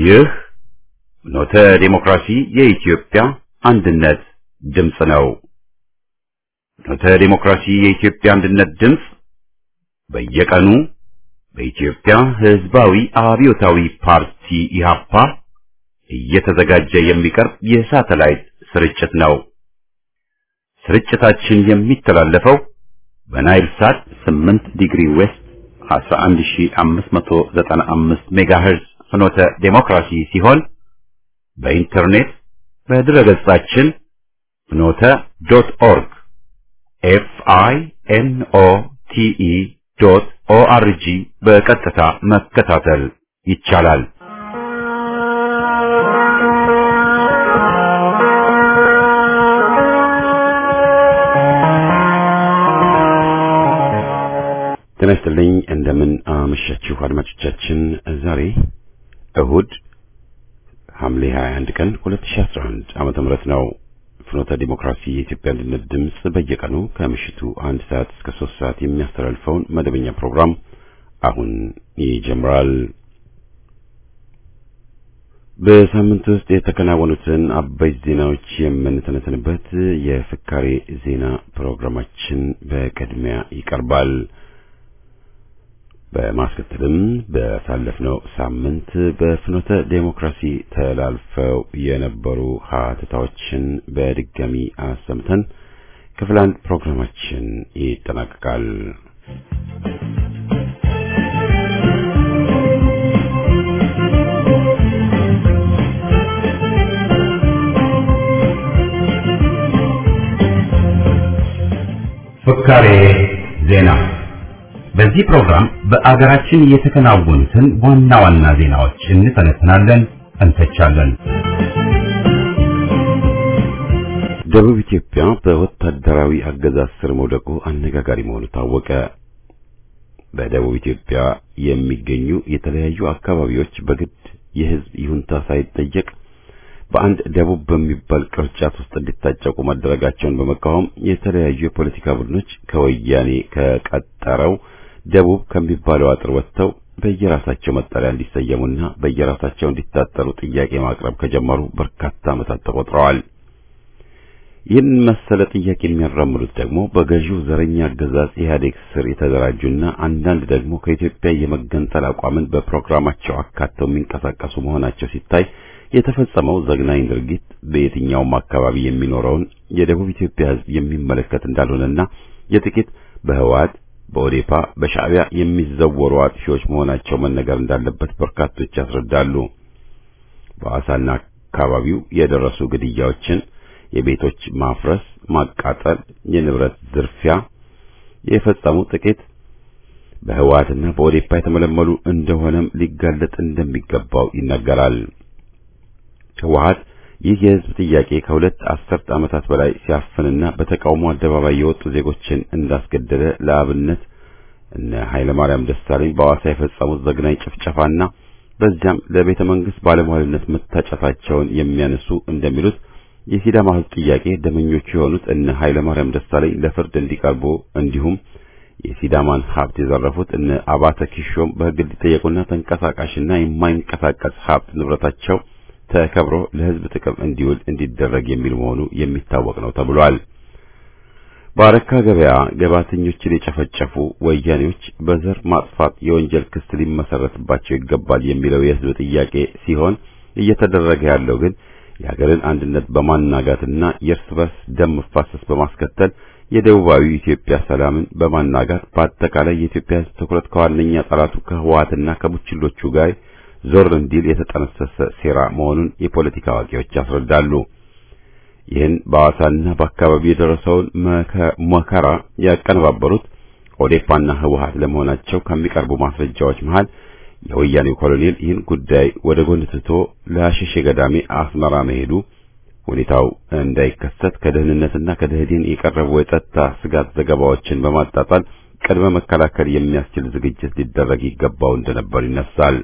ይህ ኖተ ዴሞክራሲ የኢትዮጵያ አንድነት ድምፅ ነው። ኖተ ዴሞክራሲ የኢትዮጵያ አንድነት ድምፅ በየቀኑ በኢትዮጵያ ሕዝባዊ አብዮታዊ ፓርቲ ኢህአፓ እየተዘጋጀ የሚቀርብ የሳተላይት ስርጭት ነው። ስርጭታችን የሚተላለፈው በናይል ሳት 8 ዲግሪ ዌስት 11595 ሜጋሄርዝ ፍኖተ ዴሞክራሲ ሲሆን በኢንተርኔት በድረገጻችን ፍኖተ ዶት ኦርግ ኤፍ አይ ኤን ኦ ቲ ኢ ዶት ኦ አር ጂ በቀጥታ መከታተል ይቻላል። ጤና ይስጥልኝ። እንደምን አመሻችሁ አድማጮቻችን። ዛሬ እሁድ ሐምሌ 21 ቀን 2011 ዓመተ ምህረት ነው። ፍኖተ ዲሞክራሲ የኢትዮጵያ አንድነት ድምፅ በየቀኑ ከምሽቱ አንድ ሰዓት እስከ ሶስት ሰዓት የሚያስተላልፈውን መደበኛ ፕሮግራም አሁን ይጀምራል። በሳምንት ውስጥ የተከናወኑትን አበይት ዜናዎች የምንተነትንበት የፍካሬ ዜና ፕሮግራማችን በቅድሚያ ይቀርባል። በማስከተልም በሳለፍነው ሳምንት በፍኖተ ዴሞክራሲ ተላልፈው የነበሩ ሀተታዎችን በድጋሚ አሰምተን ክፍል አንድ ፕሮግራማችን ይጠናቀቃል። ፍካሬ ዜና በዚህ ፕሮግራም በአገራችን የተከናወኑትን ዋና ዋና ዜናዎች እንተነትናለን፣ እንተቻለን። ደቡብ ኢትዮጵያ በወታደራዊ አገዛዝ ስር መውደቁ አነጋጋሪ መሆኑ ታወቀ። በደቡብ ኢትዮጵያ የሚገኙ የተለያዩ አካባቢዎች በግድ የሕዝብ ይሁንታ ሳይጠየቅ በአንድ ደቡብ በሚባል ቅርጫት ውስጥ እንዲታጨቁ መደረጋቸውን በመቃወም የተለያዩ የፖለቲካ ቡድኖች ከወያኔ ከቀጠረው ደቡብ ከሚባለው አጥር ወጥተው በየራሳቸው መጠሪያ እንዲሰየሙና በየራሳቸው እንዲታጠሩ ጥያቄ ማቅረብ ከጀመሩ በርካታ ዓመታት ተቆጥረዋል። ይህን መሰለ ጥያቄ የሚያራምዱት ደግሞ በገዢው ዘረኛ አገዛዝ ኢህአዴግ ስር የተደራጁና አንዳንድ ደግሞ ከኢትዮጵያ የመገንጠል አቋምን በፕሮግራማቸው አካተው የሚንቀሳቀሱ መሆናቸው ሲታይ የተፈጸመው ዘግናኝ ድርጊት በየትኛውም አካባቢ የሚኖረውን የደቡብ ኢትዮጵያ ሕዝብ የሚመለከት እንዳልሆነና የጥቂት በህወሓት በኦዴፓ በሻዕቢያ የሚዘወሩ አጥፊዎች መሆናቸው መነገር እንዳለበት በርካቶች ያስረዳሉ። በአሳና አካባቢው የደረሱ ግድያዎችን፣ የቤቶች ማፍረስ፣ ማቃጠል፣ የንብረት ዝርፊያ የፈጸሙ ጥቂት በህወሓትና በኦዴፓ የተመለመሉ እንደሆነም ሊጋለጥ እንደሚገባው ይነገራል። ህወሓት ይህ የህዝብ ጥያቄ ከሁለት አስርት ዓመታት በላይ ሲያፍንና በተቃውሞ አደባባይ የወጡ ዜጎችን እንዳስገደለ ለአብነት እነ ኃይለ ማርያም ደሳለኝ በሐዋሳ የፈጸሙት ዘግናኝ ጭፍጨፋና በዚያም ለቤተ መንግስት ባለሟልነት መታጨታቸውን የሚያነሱ እንደሚሉት የሲዳማ ህዝብ ጥያቄ ደመኞቹ የሆኑት እነ ኃይለ ማርያም ደሳለኝ ለፍርድ እንዲቀርቡ እንዲሁም የሲዳማን ሀብት የዘረፉት እነ አባተ ኪሾም በህግ እንዲጠየቁና ተንቀሳቃሽና የማይንቀሳቀስ ሀብት ንብረታቸው ተከብሮ ለህዝብ ጥቅም እንዲውል እንዲደረግ የሚል መሆኑ የሚታወቅ ነው ተብሏል። በአረካ ገበያ ገባተኞችን የጨፈጨፉ ወያኔዎች በዘር ማጥፋት የወንጀል ክስ ሊመሰረትባቸው ይገባል የሚለው የህዝብ ጥያቄ ሲሆን እየተደረገ ያለው ግን የሀገርን አንድነት በማናጋትና የእርስ በርስ ደም መፋሰስ በማስከተል የደቡባዊ ኢትዮጵያ ሰላምን በማናጋት በአጠቃላይ የኢትዮጵያ ህዝብ ትኩረት ከዋነኛ ጠላቱ ከህወሓትና ከቡችሎቹ ጋር ዞር እንዲል የተጠነሰሰ ሴራ መሆኑን የፖለቲካ አዋቂዎች ያስረዳሉ። ይህን በሐዋሳና በአካባቢው የደረሰውን መከራ ያቀነባበሩት ኦዴፓና ህወሓት ለመሆናቸው ከሚቀርቡ ማስረጃዎች መሃል የወያኔው ኮሎኔል ይህን ጉዳይ ወደ ጎን ትቶ ለአሸሼ ገዳሜ አስመራ መሄዱ ሁኔታው እንዳይከሰት ከደህንነትና ከደህዴን የቀረቡ የጸጥታ ስጋት ዘገባዎችን በማጣጣል ቅድመ መከላከል የሚያስችል ዝግጅት ሊደረግ ይገባው እንደነበር ይነሳል።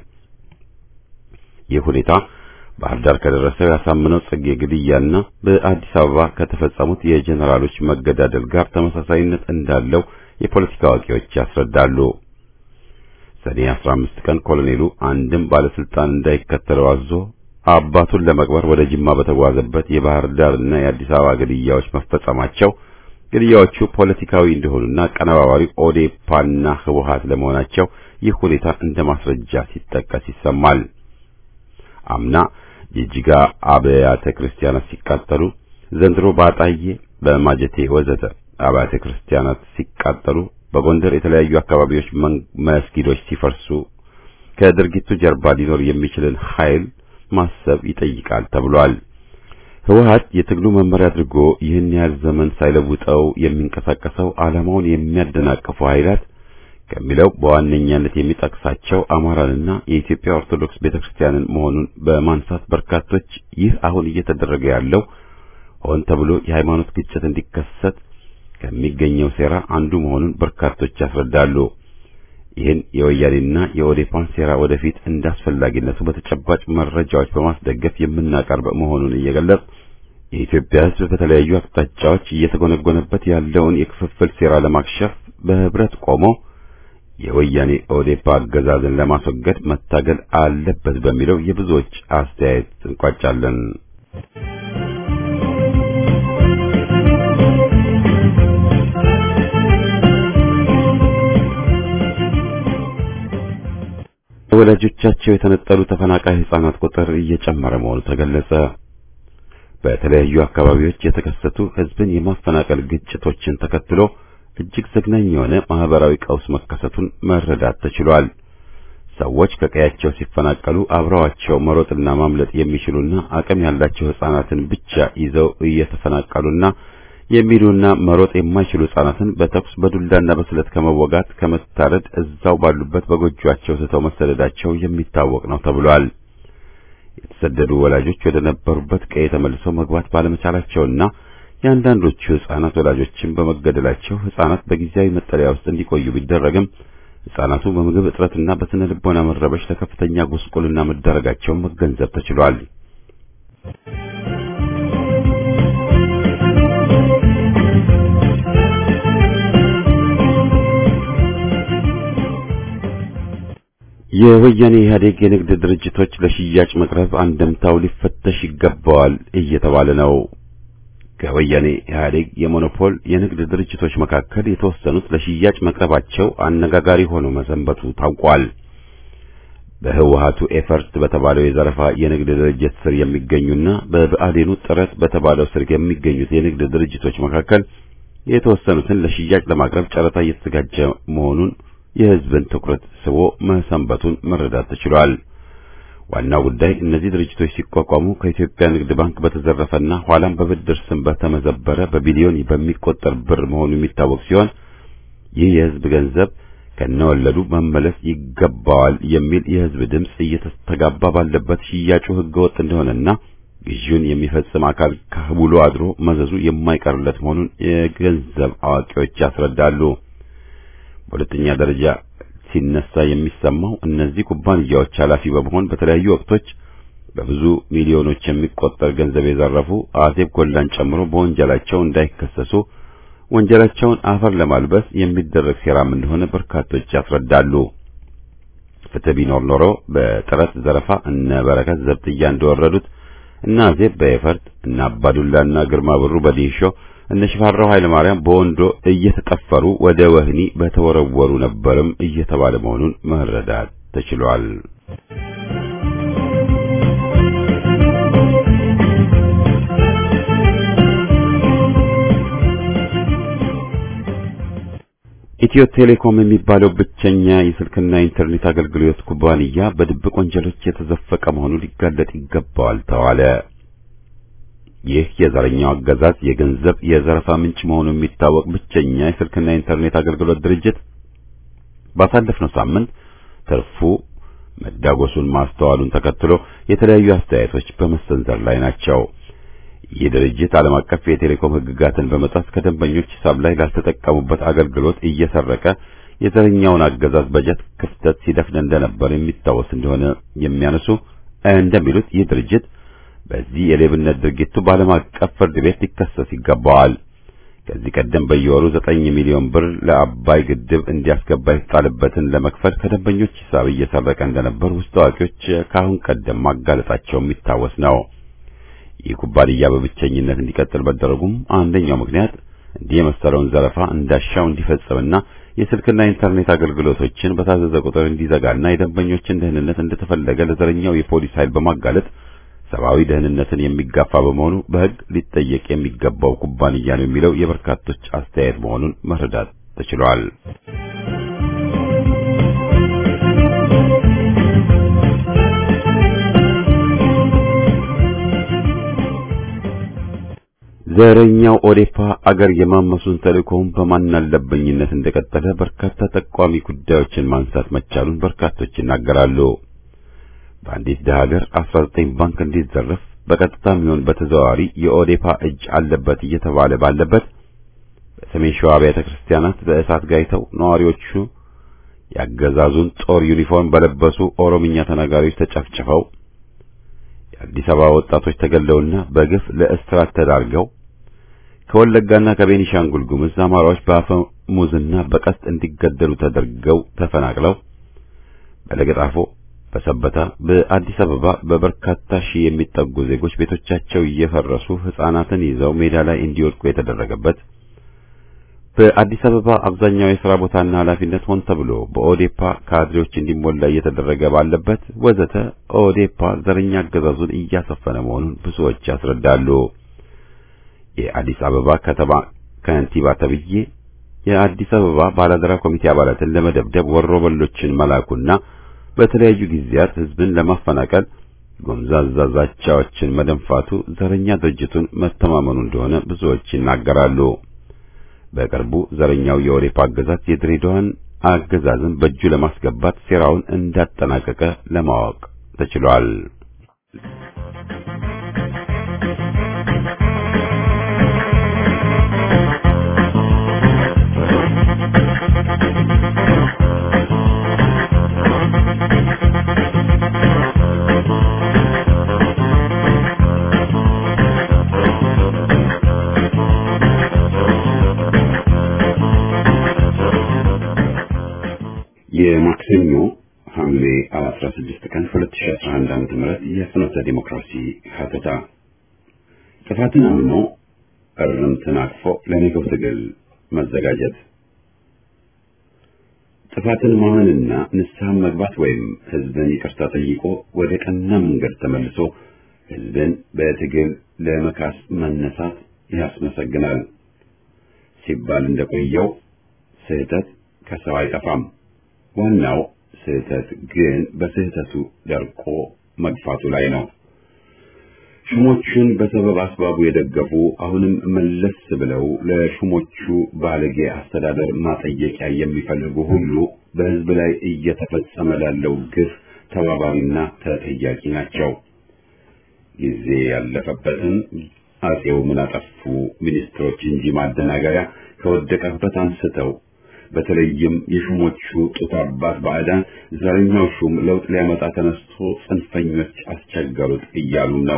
ይህ ሁኔታ ባህር ዳር ከደረሰው ያሳምነው ጽጌ ግድያና በአዲስ አበባ ከተፈጸሙት የጀኔራሎች መገዳደል ጋር ተመሳሳይነት እንዳለው የፖለቲካ አዋቂዎች ያስረዳሉ። ሰኔ 15 ቀን ኮሎኔሉ አንድም ባለስልጣን እንዳይከተለው አዞ አባቱን ለመቅበር ወደ ጅማ በተጓዘበት የባህር ዳርና የአዲስ አበባ ግድያዎች መፈጸማቸው ግድያዎቹ ፖለቲካዊ እንደሆኑና ቀነባባሪ ኦዴፓና ህወሓት ለመሆናቸው ይህ ሁኔታ እንደ ማስረጃ ሲጠቀስ ይሰማል። አምና ጅጅጋ አብያተ ክርስቲያናት ሲቃጠሉ፣ ዘንድሮ ባጣዬ፣ በማጀቴ ወዘተ አብያተ ክርስቲያናት ሲቃጠሉ፣ በጎንደር የተለያዩ አካባቢዎች መስጊዶች ሲፈርሱ ከድርጊቱ ጀርባ ሊኖር የሚችልን ኃይል ማሰብ ይጠይቃል ተብሏል። ህወሓት የትግሉ መመሪያ አድርጎ ይህን ያህል ዘመን ሳይለውጠው የሚንቀሳቀሰው ዓላማውን የሚያደናቅፉ ኃይላት ከሚለው በዋነኛነት የሚጠቅሳቸው አማራንና የኢትዮጵያ ኦርቶዶክስ ቤተክርስቲያንን መሆኑን በማንሳት በርካቶች ይህ አሁን እየተደረገ ያለው ሆን ተብሎ የሃይማኖት ግጭት እንዲከሰት ከሚገኘው ሴራ አንዱ መሆኑን በርካቶች ያስረዳሉ። ይህን የወያኔና የኦዴፓን ሴራ ወደፊት እንዳስፈላጊነቱ በተጨባጭ መረጃዎች በማስደገፍ የምናቀርብ መሆኑን እየገለጽ የኢትዮጵያ ሕዝብ በተለያዩ አቅጣጫዎች እየተጎነጎነበት ያለውን የክፍፍል ሴራ ለማክሸፍ በህብረት ቆሞ የወያኔ ኦዴፓ አገዛዝን ለማስወገድ መታገል አለበት በሚለው የብዙዎች አስተያየት እንቋጫለን። ወላጆቻቸው የተነጠሉ ተፈናቃይ ህጻናት ቁጥር እየጨመረ መሆኑ ተገለጸ። በተለያዩ አካባቢዎች የተከሰቱ ህዝብን የማፈናቀል ግጭቶችን ተከትሎ እጅግ ዘግናኝ የሆነ ማህበራዊ ቀውስ መከሰቱን መረዳት ተችሏል። ሰዎች ከቀያቸው ሲፈናቀሉ አብረዋቸው መሮጥና ማምለጥ የሚችሉና አቅም ያላቸው ህጻናትን ብቻ ይዘው እየተፈናቀሉና የሚሉና መሮጥ የማይችሉ ህጻናትን በተኩስ በዱላና በስለት ከመወጋት ከመታረድ እዛው ባሉበት በጎጆአቸው ስተው መሰደዳቸው የሚታወቅ ነው ተብሏል። የተሰደዱ ወላጆች ወደ ነበሩበት ቀዬ ተመልሰው መግባት ባለመቻላቸውና የአንዳንዶቹ ህጻናት ወላጆችን በመገደላቸው ህጻናት በጊዜያዊ መጠለያ ውስጥ እንዲቆዩ ቢደረግም ህጻናቱ በምግብ እጥረትና በስነ ልቦና መረበሽ ለከፍተኛ ጉስቁልና መዳረጋቸውን መገንዘብ ተችሏል። የወያኔ ኢህአዴግ የንግድ ድርጅቶች ለሽያጭ መቅረብ አንደምታው ሊፈተሽ ይገባዋል እየተባለ ነው። ከወያኔ ኢህአዴግ የሞኖፖል የንግድ ድርጅቶች መካከል የተወሰኑት ለሽያጭ መቅረባቸው አነጋጋሪ ሆኖ መሰንበቱ ታውቋል። በህወሓቱ ኤፈርት በተባለው የዘረፋ የንግድ ድርጅት ስር የሚገኙና በብአዴኑ ጥረት በተባለው ስር የሚገኙት የንግድ ድርጅቶች መካከል የተወሰኑትን ለሽያጭ ለማቅረብ ጨረታ እየተዘጋጀ መሆኑን የህዝብን ትኩረት ስቦ መሰንበቱን መረዳት ተችሏል። ዋናው ጉዳይ እነዚህ ድርጅቶች ሲቋቋሙ ከኢትዮጵያ ንግድ ባንክ በተዘረፈና ኋላም በብድር ስም በተመዘበረ በቢሊዮን በሚቆጠር ብር መሆኑ የሚታወቅ ሲሆን ይህ የህዝብ ገንዘብ ከነወለዱ መመለስ ይገባዋል የሚል የህዝብ ድምጽ እየተስተጋባ ባለበት ሽያጩ ህገወጥ እንደሆነና ግዢውን የሚፈጽም አካል ከውሎ አድሮ መዘዙ የማይቀርለት መሆኑን የገንዘብ አዋቂዎች ያስረዳሉ። በሁለተኛ ደረጃ ሲነሳ የሚሰማው እነዚህ ኩባንያዎች ኃላፊ በመሆን በተለያዩ ወቅቶች በብዙ ሚሊዮኖች የሚቆጠር ገንዘብ የዘረፉ አዜብ ጎላን ጨምሮ በወንጀላቸው እንዳይከሰሱ ወንጀላቸውን አፈር ለማልበስ የሚደረግ ሴራም እንደሆነ በርካቶች ያስረዳሉ። ፍትህ ቢኖር ኖሮ በጥረት ዘረፋ እነ በረከት ዘብጥያ እንደወረዱት እና አዜብ በኤፈርት እና አባዱላና ግርማ ብሩ በዲንሾ እነ ሽፈራው ኃይለ ማርያም በወንዶ እየተጠፈሩ ወደ ወህኒ በተወረወሩ ነበርም እየተባለ መሆኑን መረዳት ተችሏል። ኢትዮ ቴሌኮም የሚባለው ብቸኛ የስልክና ኢንተርኔት አገልግሎት ኩባንያ በድብቅ ወንጀሎች የተዘፈቀ መሆኑ ሊጋለጥ ይገባዋል ተባለ። ይህ የዘረኛው አገዛዝ የገንዘብ የዘረፋ ምንጭ መሆኑ የሚታወቅ ብቸኛ የስልክና ኢንተርኔት አገልግሎት ድርጅት ባሳለፍነው ሳምንት ትርፉ መዳጎሱን ማስተዋሉን ተከትሎ የተለያዩ አስተያየቶች በመሰንዘር ላይ ናቸው። ይህ ድርጅት ዓለም አቀፍ የቴሌኮም ሕግጋትን በመጣስ ከደንበኞች ሂሳብ ላይ ላልተጠቀሙበት አገልግሎት እየሰረቀ የዘረኛውን አገዛዝ በጀት ክፍተት ሲደፍን እንደነበር የሚታወስ እንደሆነ የሚያነሱ እንደሚሉት ይህ ድርጅት በዚህ የሌብነት ድርጊቱ በዓለም አቀፍ ፍርድ ቤት ሊከሰስ ይገባዋል። ከዚህ ቀደም በየወሩ ዘጠኝ ሚሊዮን ብር ለአባይ ግድብ እንዲያስገባ የተጣለበትን ለመክፈል ከደንበኞች ሂሳብ እየሰረቀ እንደነበር ውስጥ አዋቂዎች ከአሁን ቀደም ማጋለጣቸው የሚታወስ ነው። ይህ ኩባንያ በብቸኝነት እንዲቀጥል መደረጉም አንደኛው ምክንያት እንዲህ የመሰለውን ዘረፋ እንዳሻው እንዲፈጽምና የስልክና ኢንተርኔት አገልግሎቶችን በታዘዘ ቁጥር እንዲዘጋና የደንበኞችን ደህንነት እንደተፈለገ ለዘረኛው የፖሊስ ኃይል በማጋለጥ ሰብአዊ ደህንነትን የሚጋፋ በመሆኑ በሕግ ሊጠየቅ የሚገባው ኩባንያ ነው የሚለው የበርካቶች አስተያየት መሆኑን መረዳት ተችሏል። ዘረኛው ኦዴፓ አገር የማመሱን ተልእኮውን በማናለበኝነት እንደቀጠለ በርካታ ጠቋሚ ጉዳዮችን ማንሳት መቻሉን በርካቶች ይናገራሉ። በአንዲት ደሃ ሀገር 19 ባንክ እንዲዘረፍ በቀጥታም ይሁን በተዘዋዋሪ የኦዴፓ እጅ አለበት እየተባለ ባለበት በሰሜን ሸዋ ቤተ ክርስቲያናት በእሳት ጋይተው ነዋሪዎቹ ያገዛዙን ጦር ዩኒፎርም በለበሱ ኦሮምኛ ተናጋሪዎች ተጨፍጭፈው የአዲስ አበባ ወጣቶች ተገለውና በግፍ ለእስራት ተዳርገው ከወለጋና ከቤኒሻንጉል ጉሙዝ አማራዎች በአፈሙዝና በቀስት እንዲገደሉ ተደርገው ተፈናቅለው በለገጣፎ በሰበታ በአዲስ አበባ በበርካታ ሺህ የሚጠጉ ዜጎች ቤቶቻቸው እየፈረሱ ሕፃናትን ይዘው ሜዳ ላይ እንዲወድቁ የተደረገበት በአዲስ አበባ አብዛኛው የሥራ ቦታና ኃላፊነት ሆን ተብሎ በኦዴፓ ካድሬዎች እንዲሞላ እየተደረገ ባለበት ወዘተ ኦዴፓ ዘረኛ አገዛዙን እያሰፈነ መሆኑን ብዙዎች ያስረዳሉ። የአዲስ አበባ ከተማ ከንቲባ ተብዬ የአዲስ አበባ ባላደራ ኮሚቴ አባላትን ለመደብደብ ወሮበሎችን መላኩና በተለያዩ ጊዜያት ሕዝብን ለማፈናቀል ጎምዛዛ ዛቻዎችን መደንፋቱ ዘረኛ ድርጅቱን መተማመኑ እንደሆነ ብዙዎች ይናገራሉ። በቅርቡ ዘረኛው የኦዴፓ አገዛዝ የድሬዳዋን አገዛዝን በእጁ ለማስገባት ሴራውን እንዳጠናቀቀ ለማወቅ ተችሏል። የማክሰኞ ሐምሌ 16 ቀን 2011 ዓ.ም የፍኖተ ዲሞክራሲ ሀተታ ጥፋትን አምኖ እርምትን አቅፎ ለነገው ትግል መዘጋጀት ጥፋትን ማመንና ንስሐን መግባት ወይም ሕዝብን ይቅርታ ጠይቆ ወደ ቀና መንገድ ተመልሶ ሕዝብን በትግል ለመካስ መነሳት ያስመሰግናል ሲባል እንደቆየው ስህተት ከሰው አይጠፋም። ዋናው ስህተት ግን በስህተቱ ደርቆ መግፋቱ ላይ ነው። ሹሞቹን በሰበብ አስባቡ የደገፉ አሁንም መለስ ብለው ለሹሞቹ ባለጌ አስተዳደር ማጠየቂያ የሚፈልጉ ሁሉ በሕዝብ ላይ እየተፈጸመ ላለው ግፍ ተባባሪና ተጠያቂ ናቸው። ጊዜ ያለፈበትን አጼው ምን አጠፉ ሚኒስትሮች እንጂ ማደናገሪያ ከወደቀበት አንስተው በተለይም የሹሞቹ ጡት አባት ባዕዳን ዘረኛው ሹም ለውጥ ሊያመጣ ተነስቶ ጽንፈኞች አስቸገሩት እያሉ ነው።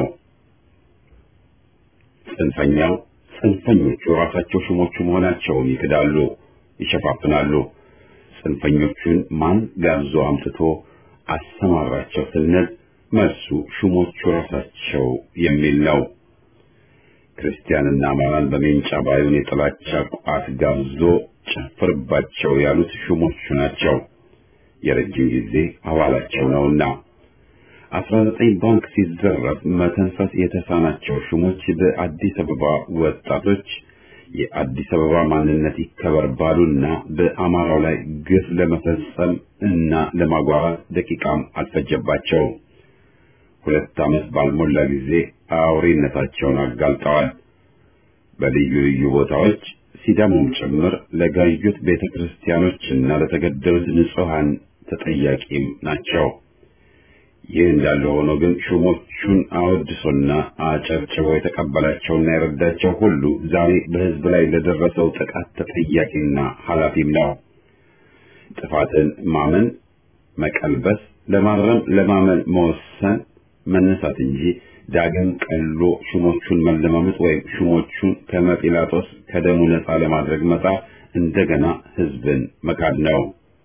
ጽንፈኛው ጽንፈኞቹ ራሳቸው ሹሞቹ መሆናቸውን ይክዳሉ፣ ይሸፋፍናሉ። ጽንፈኞቹን ማን ጋብዞ አምጥቶ አሰማራቸው ስንል መልሱ ሹሞቹ ራሳቸው የሚል ነው። ክርስቲያንና አማራን በሜንጫ ባዩን የጥላቻ ቋት ጋብዞ ጨፍርባቸው ያሉት ሹሞቹ ናቸው። የረጅም ጊዜ አባላቸው ነውና አስራ ዘጠኝ ባንክ ሲዘረፍ መተንፈስ የተሳናቸው ሹሞች በአዲስ አበባ ወጣቶች የአዲስ አበባ ማንነት ይከበር ባሉና በአማራው ላይ ግፍ ለመፈጸም እና ለማጓራት ደቂቃም አልፈጀባቸው። ሁለት ዓመት ባልሞላ ጊዜ አውሬነታቸውን አጋልጠዋል። በልዩ ልዩ ቦታዎች ሲዳሞም ጭምር ለጋዩት ቤተ ክርስቲያኖችና ለተገደሉት ንጹሐን ተጠያቂም ናቸው። ይህ እንዳለ ሆኖ ግን ሹሞቹን አወድሶና አጨብጭቦ የተቀበላቸውና የረዳቸው ሁሉ ዛሬ በሕዝብ ላይ ለደረሰው ጥቃት ተጠያቂና ኃላፊም ነው። ጥፋትን ማመን፣ መቀልበስ፣ ለማረም ለማመን መወሰን፣ መነሳት እንጂ ዳግም ቀሎ ሹሞቹን መለማመጥ ወይም ሹሞቹን ከመጲላጦስ ከደሙ ነፃ ለማድረግ መጣር እንደገና ህዝብን መካድ ነው።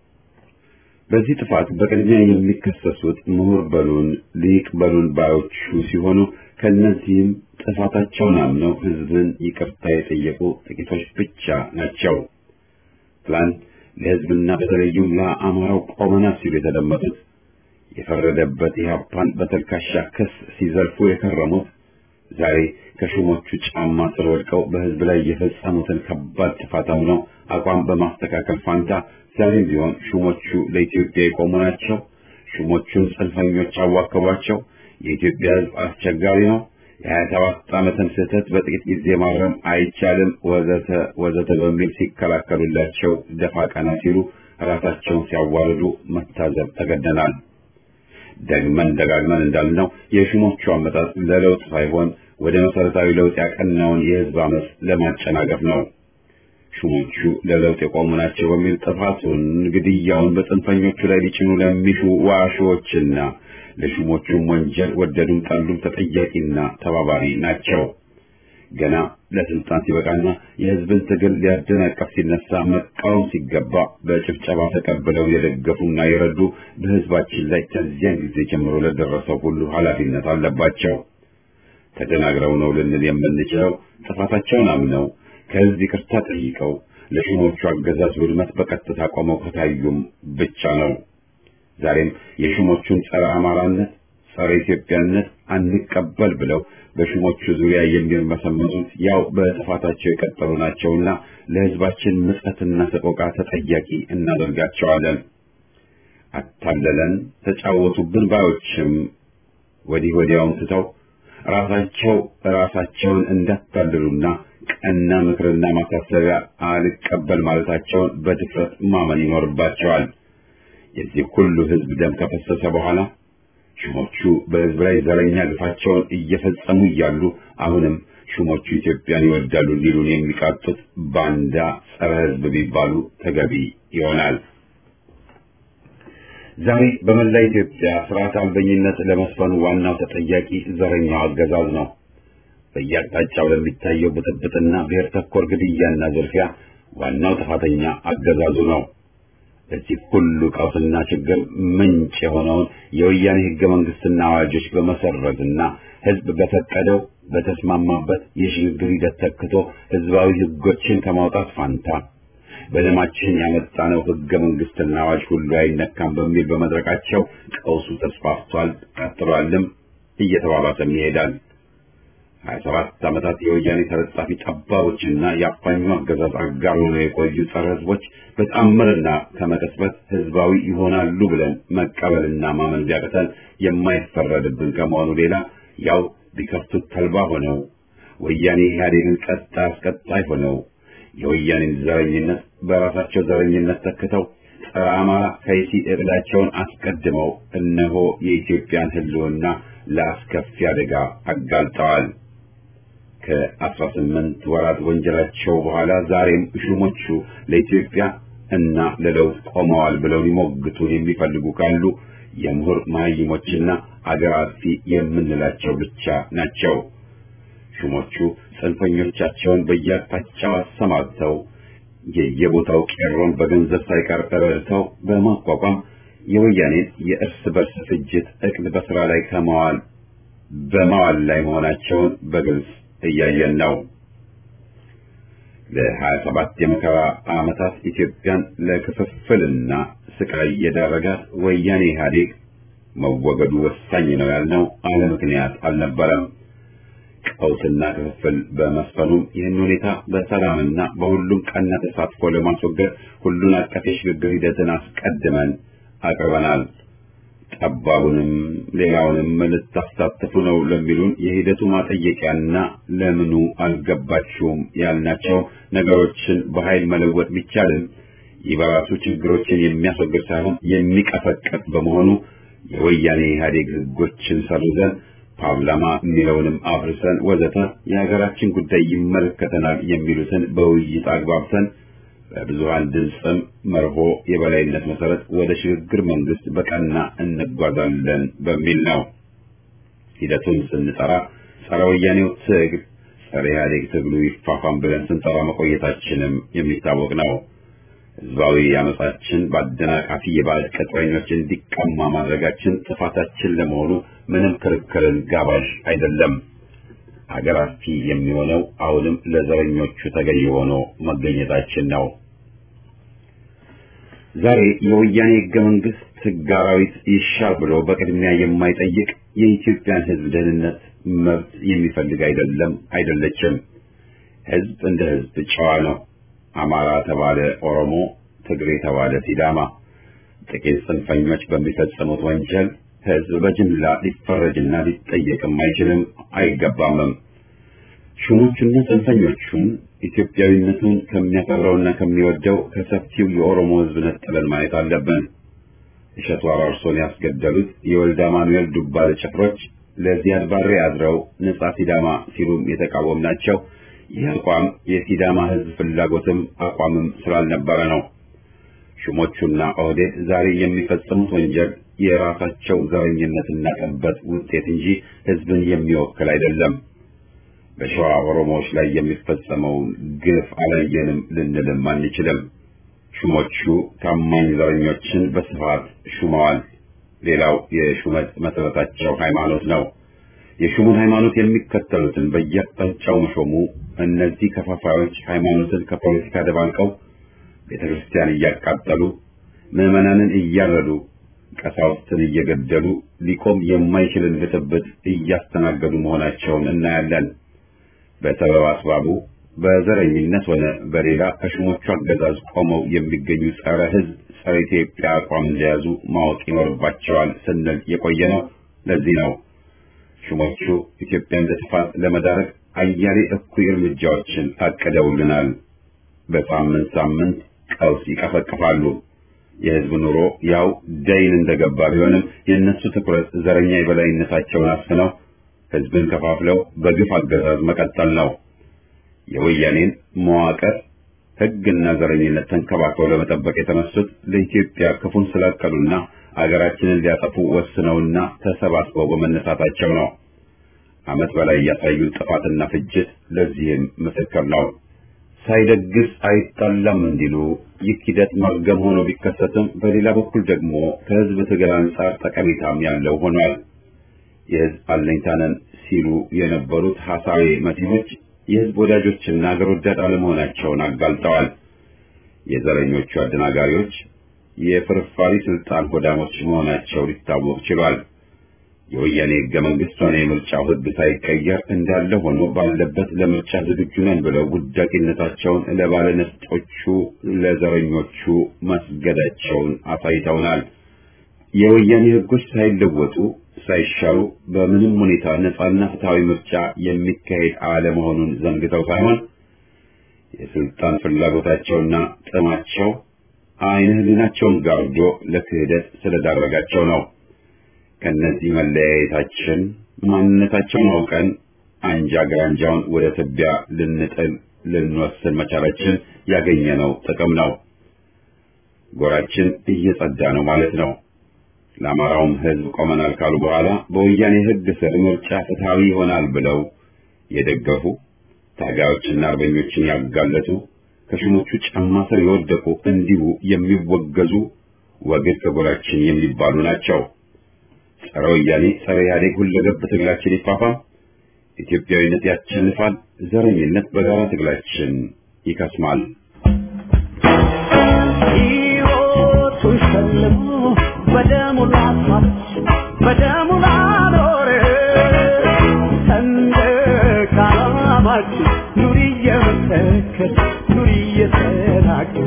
በዚህ ጥፋት በቅድሚያ የሚከሰሱት ምሁር በሉን ሊቅ በሉን ባዮቹ ሲሆኑ ከእነዚህም ጥፋታቸውን አምነው ህዝብን ይቅርታ የጠየቁ ጥቂቶች ብቻ ናቸው። ትላንት ለህዝብና በተለይም ለአማራው ቆመናት ሲሉ የተደመጡት የፈረደበት ኢህአፓን በተልካሻ ክስ ሲዘልፉ የከረሙት ዛሬ ከሹሞቹ ጫማ ስር ወድቀው በህዝብ ላይ የፈጸሙትን ከባድ ጥፋት አምነው አቋም በማስተካከል ፋንታ ዛሬም ቢሆን ሹሞቹ ለኢትዮጵያ የቆሙ ናቸው፣ ሹሞቹን ጽንፈኞች አዋከቧቸው፣ የኢትዮጵያ ህዝብ አስቸጋሪ ነው፣ የሀያ ሰባት ዓመትን ስህተት በጥቂት ጊዜ ማረም አይቻልም፣ ወዘተ ወዘተ በሚል ሲከላከሉላቸው ደፋ ቀና ሲሉ ራሳቸውን ሲያዋርዱ መታዘብ ተገደናል። ደግመን ደጋግመን እንዳልነው የሹሞቹ አመጣጥ ለለውጥ ሳይሆን ወደ መሰረታዊ ለውጥ ያቀናውን የህዝብ አመፅ ለማጨናገፍ ነው። ሹሞቹ ለለውጥ የቆሙ ናቸው በሚል ጥፋቱን፣ ግድያውን በጽንፈኞቹ ላይ ሊጭኑ ለሚሹ ዋሾዎችና ለሹሞቹም ወንጀል ወደዱም ጠሉም ተጠያቂና ተባባሪ ናቸው። ገና ለስልጣን ሲበቃና የህዝብን ትግል ሊያደናቀፍ ሲነሳ መቃወም ሲገባ በጭብጨባ ተቀብለው የደገፉና የረዱ በህዝባችን ላይ ከዚያን ጊዜ ጀምሮ ለደረሰው ሁሉ ኃላፊነት አለባቸው። ተደናግረው ነው ልንል የምንችለው ጥፋታቸውን አምነው ከህዝብ ይቅርታ ጠይቀው ለሹሞቹ አገዛዝ ውድመት በቀጥታ ቆመው ከታዩም ብቻ ነው። ዛሬም የሹሞቹን ጸረ አማራነት፣ ጸረ ኢትዮጵያነት አንቀበል ብለው በሹሞቹ ዙሪያ የሚርመሰመሱት ያው በጥፋታቸው የቀጠሉ ናቸውና ለህዝባችን ምጸትና ሰቆቃ ተጠያቂ እናደርጋቸዋለን። አታለለን፣ ተጫወቱብን ባዮችም ወዲህ ወዲያውን ትተው ራሳቸው ራሳቸውን እንዳታልሉና ቀና ምክርና ማሳሰቢያ አልቀበል ማለታቸውን በድፍረት ማመን ይኖርባቸዋል። የዚህ ሁሉ ህዝብ ደም ከፈሰሰ በኋላ ሹሞቹ በህዝብ ላይ ዘረኛ ግፋቸውን እየፈጸሙ እያሉ አሁንም ሹሞቹ ኢትዮጵያን ይወዳሉ ሊሉን የሚቃጡት ባንዳ ጸረ ህዝብ ቢባሉ ተገቢ ይሆናል። ዛሬ በመላ ኢትዮጵያ ስርዓት አልበኝነት ለመስፈኑ ዋናው ተጠያቂ ዘረኛው አገዛዝ ነው። በየአቅጣጫው ለሚታየው ብጥብጥና ብሔር ተኮር ግድያና ዝርፊያ ዋናው ጥፋተኛ አገዛዙ ነው። ለዚህ ሁሉ ቀውስና ችግር ምንጭ የሆነውን የወያኔ ህገ መንግስትና አዋጆች በመሰረዝና ህዝብ በፈቀደው በተስማማበት የሽግግር ሂደት ተክቶ ህዝባዊ ህጎችን ከማውጣት ፋንታ በደማችን ያመጣነው ህገ መንግስትና አዋጅ ሁሉ አይነካም በሚል በመድረቃቸው ቀውሱ ተስፋፍቷል፣ ቀጥሏልም እየተባባሰም ይሄዳል። ሀያ ሰባት ዓመታት የወያኔ ተለጣፊ ጠባቦችና የአፋኙ አገዛዝ አጋር ሆነው የቆዩ ጸረ ህዝቦች በተአምርና ከመቀስበት ህዝባዊ ይሆናሉ ብለን መቀበልና ማመን ቢያቅተን የማይፈረድብን ከመሆኑ ሌላ ያው ቢከፍቱት ተልባ ሆነው ወያኔ ኢህአዴግን ቀጣ አስቀጣይ ሆነው የወያኔን ዘረኝነት በራሳቸው ዘረኝነት ተክተው ጸረ አማራ ከይሲ እቅዳቸውን አስቀድመው እነሆ የኢትዮጵያን ህልውና ለአስከፊ አደጋ አጋልጠዋል። ከአስራ ስምንት ወራት ወንጀላቸው በኋላ ዛሬም ሹሞቹ ለኢትዮጵያ እና ለለውጥ ቆመዋል ብለው ሊሞግቱን የሚፈልጉ ካሉ የምሁር መሀይሞችና አገር አጥፊ የምንላቸው ብቻ ናቸው። ሹሞቹ ጽንፈኞቻቸውን በየአቅጣጫው አሰማርተው የየቦታው ቄሮን በገንዘብ ሳይቀር ረድተው በማቋቋም የወያኔን የእርስ በርስ ፍጅት እቅድ በስራ ላይ ከመዋል በማዋል ላይ መሆናቸውን በግልጽ እያየን ነው። ለሀያ ሰባት የመከራ ዓመታት ኢትዮጵያን ለክፍፍልና ስቃይ የዳረጋት ወያኔ ኢህአዴግ መወገዱ ወሳኝ ነው ያልነው አለ ምክንያት አልነበረም። ቀውስና ክፍፍል በመስፈኑም ይህን ሁኔታ በሰላምና በሁሉም ቀና ተሳትፎ ለማስወገድ ሁሉን አቀፍ የሽግግር ሂደትን አስቀድመን አቅርበናል። ጠባቡንም ሌላውንም ልታሳትፉ ነው ለሚሉን የሂደቱ ማጠየቂያና ለምኑ አልገባችሁም ያልናቸው ነገሮችን በኃይል መለወጥ ቢቻልም ይህ በራሱ ችግሮችን የሚያስወግድ ሳይሆን የሚቀፈቀጥ በመሆኑ የወያኔ ኢህአዴግ ህጎችን ሰርዘን ፓርላማ የሚለውንም አፍርሰን ወዘተ የሀገራችን ጉዳይ ይመለከተናል የሚሉትን በውይይት አግባብተን በብዙሃን ድምፅም መርሆ የበላይነት መሰረት ወደ ሽግግር መንግስት በቀና እንጓዛለን በሚል ነው። ሂደቱን ስንጠራ ጸረ ወያኔው ትግል ጸረ ኢህአዴግ ትግሉ ይፋፋም ብለን ስንጠራ መቆየታችንም የሚታወቅ ነው። ህዝባዊ አመጻችን በአደናቃፊ የባዕድ ቅጥረኞች እንዲቀማ ማድረጋችን ጥፋታችን ለመሆኑ ምንም ክርክርን ጋባዥ አይደለም። ሀገር አጥፊ የሚሆነው አሁንም ለዘረኞቹ ተገዢ ሆኖ መገኘታችን ነው። ዛሬ የወያኔ ህገ መንግስት ህግ አራዊት ይሻር ብሎ በቅድሚያ የማይጠይቅ የኢትዮጵያን ህዝብ ደህንነት መብት የሚፈልግ አይደለም አይደለችም። ህዝብ እንደ ህዝብ ጨዋ ነው። አማራ ተባለ ኦሮሞ፣ ትግሬ ተባለ ሲዳማ፣ ጥቂት ጽንፈኞች በሚፈጽሙት ወንጀል ህዝብ በጅምላ ሊፈረጅና ሊጠየቅም አይችልም አይገባምም። ሹሞቹና ጽንፈኞቹን ኢትዮጵያዊነቱን ከሚያከብረውና ከሚወደው ከሰፊው የኦሮሞ ህዝብ ነጥለን ማየት አለብን። እሸቱ አራርሶን ያስገደሉት የወልደ አማኑኤል ዱባለ ጭፍሮች ለዚያድ ባሬ አድረው ነጻ ሲዳማ ሲሉም የተቃወምናቸው ይህ አቋም የሲዳማ ህዝብ ፍላጎትም አቋምም ስላልነበረ ነው። ሹሞቹና ኦህዴድ ዛሬ የሚፈጽሙት ወንጀል የራሳቸው ዘረኝነትና ጠበት ውጤት እንጂ ህዝብን የሚወክል አይደለም። በሸዋ ኦሮሞዎች ላይ የሚፈጸመውን ግፍ አላየንም ልንልም አንችልም። ሹሞቹ ታማኝ ዘረኞችን በስፋት ሹመዋል። ሌላው የሹመት መሰረታቸው ሃይማኖት ነው። የሹሙን ሃይማኖት የሚከተሉትን በየአቅጣጫው መሾሙ እነዚህ ከፋፋዮች ሃይማኖትን ከፖለቲካ ደባልቀው ቤተ ክርስቲያን እያቃጠሉ ምዕመናንን እያረዱ ቀሳውስትን እየገደሉ ሊቆም የማይችልን ብጥብጥ እያስተናገዱ መሆናቸውን እናያለን። በሰበብ አስባቡ በዘረኝነት ሆነ በሌላ ከሹሞቹ አገዛዝ ቆመው የሚገኙ ጸረ ህዝብ፣ ጸረ ኢትዮጵያ አቋም እንደያዙ ማወቅ ይኖርባቸዋል ስንል የቆየ ነው። ለዚህ ነው ሹሞቹ ኢትዮጵያን ለጥፋት ለመዳረግ አያሌ እኩይ እርምጃዎችን አቅደውልናል። በሳምንት ሳምንት ቀውስ ይቀፈቅፋሉ። የህዝብ ኑሮ ያው ደይን እንደገባ ቢሆንም የእነሱ ትኩረት ዘረኛ የበላይነታቸውን አስፍነው ህዝብን ከፋፍለው በግፍ አገዛዝ መቀጠል ነው። የወያኔን መዋቅር ህግና ዘረኝነት ተንከባክበው ለመጠበቅ የተነሱት ለኢትዮጵያ ክፉን ስላቀዱና አገራችንን ሊያጠፉ ወስነውና ተሰባስበው በመነሳታቸው ነው። ዓመት በላይ ያሳዩን ጥፋትና ፍጅት ለዚህም ምስክር ነው። ሳይደግስ አይጣላም እንዲሉ ይህ ሂደት መርገም ሆኖ ቢከሰትም በሌላ በኩል ደግሞ ከህዝብ ትግል አንጻር ጠቀሜታም ያለው ሆኗል። የህዝብ አለኝታነን ሲሉ የነበሩት ሐሳዊ መቲኖች የህዝብ ወዳጆችና አገር ወዳድ አለመሆናቸውን አጋልጠዋል። የዘረኞቹ አደናጋሪዎች የፍርፋሪ ስልጣን ሆዳሞች መሆናቸው ሊታወቅ ችሏል። የወያኔ ህገ መንግስት ሆነ የምርጫው ህግ ሳይቀየር እንዳለ ሆኖ ባለበት ለምርጫ ዝግጁ ነን ብለው ውዳቂነታቸውን ለባለነፍጦቹ ለዘረኞቹ መስገዳቸውን አሳይተውናል። የወያኔ ህጎች ሳይለወጡ ሳይሻሩ በምንም ሁኔታ ነጻና ፍትሃዊ ምርጫ የሚካሄድ አለመሆኑን ዘንግተው ሳይሆን የስልጣን ፍላጎታቸውና ጥማቸው አይነ ህሊናቸውን ጋርዶ ለክህደት ስለዳረጋቸው ነው። ከነዚህ መለያየታችን ማንነታቸውን አውቀን አንጃ ግራንጃውን ወደ ትቢያ ልንጥል ልንወስን መቻላችን ያገኘነው ጥቅም ነው። ጎራችን እየጸዳ ነው ማለት ነው። ለአማራውም ህዝብ ቆመናል ካሉ በኋላ በወያኔ ህግ ስር ምርጫ ፍትሃዊ ይሆናል ብለው የደገፉ ታጋዮችና አርበኞችን ያጋለጡ ከሹሞቹ ጫማ ስር የወደቁ እንዲሁ የሚወገዙ ወግድ ከጎራችን የሚባሉ ናቸው። ጸረ ወያኔ ጸረ ኢህአዴግ ሁለገብ ትግላችን ይፋፋም፣ ኢትዮጵያዊነት ያሸንፋል፣ ዘረኝነት በጋራ ትግላችን ይከስማል። ሕይወቱን ሸልሞ በደሙ ላፋት በደሙ ላኖረ ሰንደቅ ዓላማችን ኑሪ እየመሰከር ኑሪ እየተናገር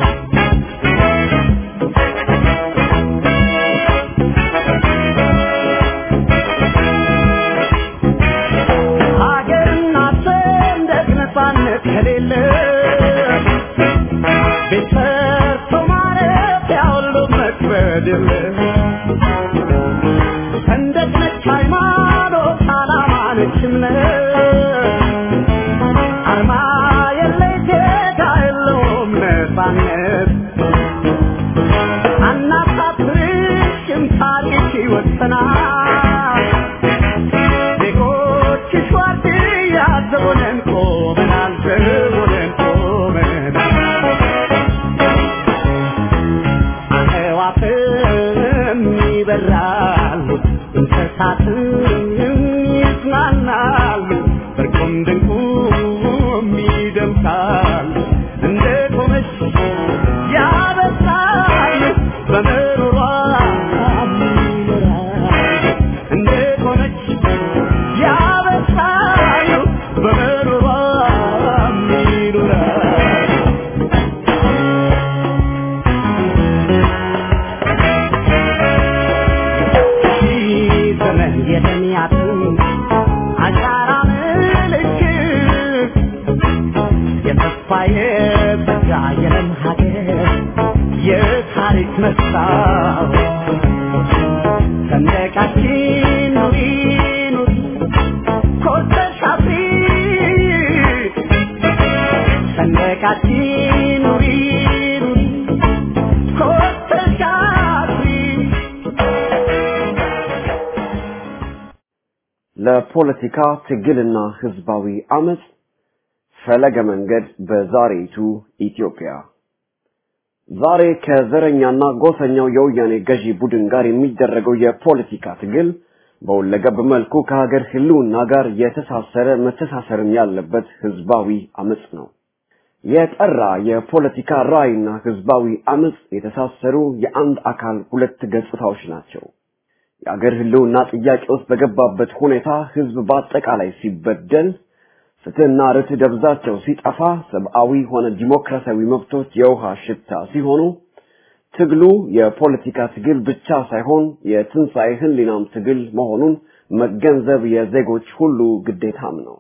ሀገርና ሰንደቅ ነፃነት ከሌለ ቤት ሰርቶ ማረፊያ ሁሉ መክበድ የለ ሰንደቅ ነች ሃይማኖት ዓላማ ነች እምነት አርማ የለ ጌታ የለውም ነፃነት አናሳፍርሽም ታሪክ ይወሰናል ይስቃሉ እንስሳትም ይጽናናሉ በርቁም ድንቁም ይደምቃሉ እንደ ቆመች ያበሳሉ በምሮሯ ይኖራሉ እንደ ቆመች ያበሳሉ በምሮሯ ይኖራሉ ዘመን የተሚያትን አሻራ ምልክት የተስፋ የጸጋ የለም ሀገር የታሪክ መስታወት ሰንደቃችን ኑሪ ኑሪ ኮስተሽ አብሪ ሰንደቃችን ኑሪ ኑሪ ኮስተሽ አብሪ ለፖለቲካ ትግልና ህዝባዊ አመጽ ፈለገ መንገድ በዛሬይቱ ኢትዮጵያ ዛሬ ከዘረኛና ጎሰኛው የወያኔ ገዢ ቡድን ጋር የሚደረገው የፖለቲካ ትግል በሁለገብ መልኩ ከሀገር ህልውና ጋር የተሳሰረ መተሳሰርም ያለበት ህዝባዊ አመጽ ነው። የጠራ የፖለቲካ ራዕይና ህዝባዊ አመጽ የተሳሰሩ የአንድ አካል ሁለት ገጽታዎች ናቸው። የአገር ህልውና ጥያቄ ውስጥ በገባበት ሁኔታ ህዝብ በአጠቃላይ ሲበደል፣ ፍትህና ርትዕ ደብዛቸው ሲጠፋ፣ ሰብአዊ ሆነ ዲሞክራሲያዊ መብቶች የውሃ ሽታ ሲሆኑ ትግሉ የፖለቲካ ትግል ብቻ ሳይሆን የትንሣኤ ህሊናም ትግል መሆኑን መገንዘብ የዜጎች ሁሉ ግዴታም ነው።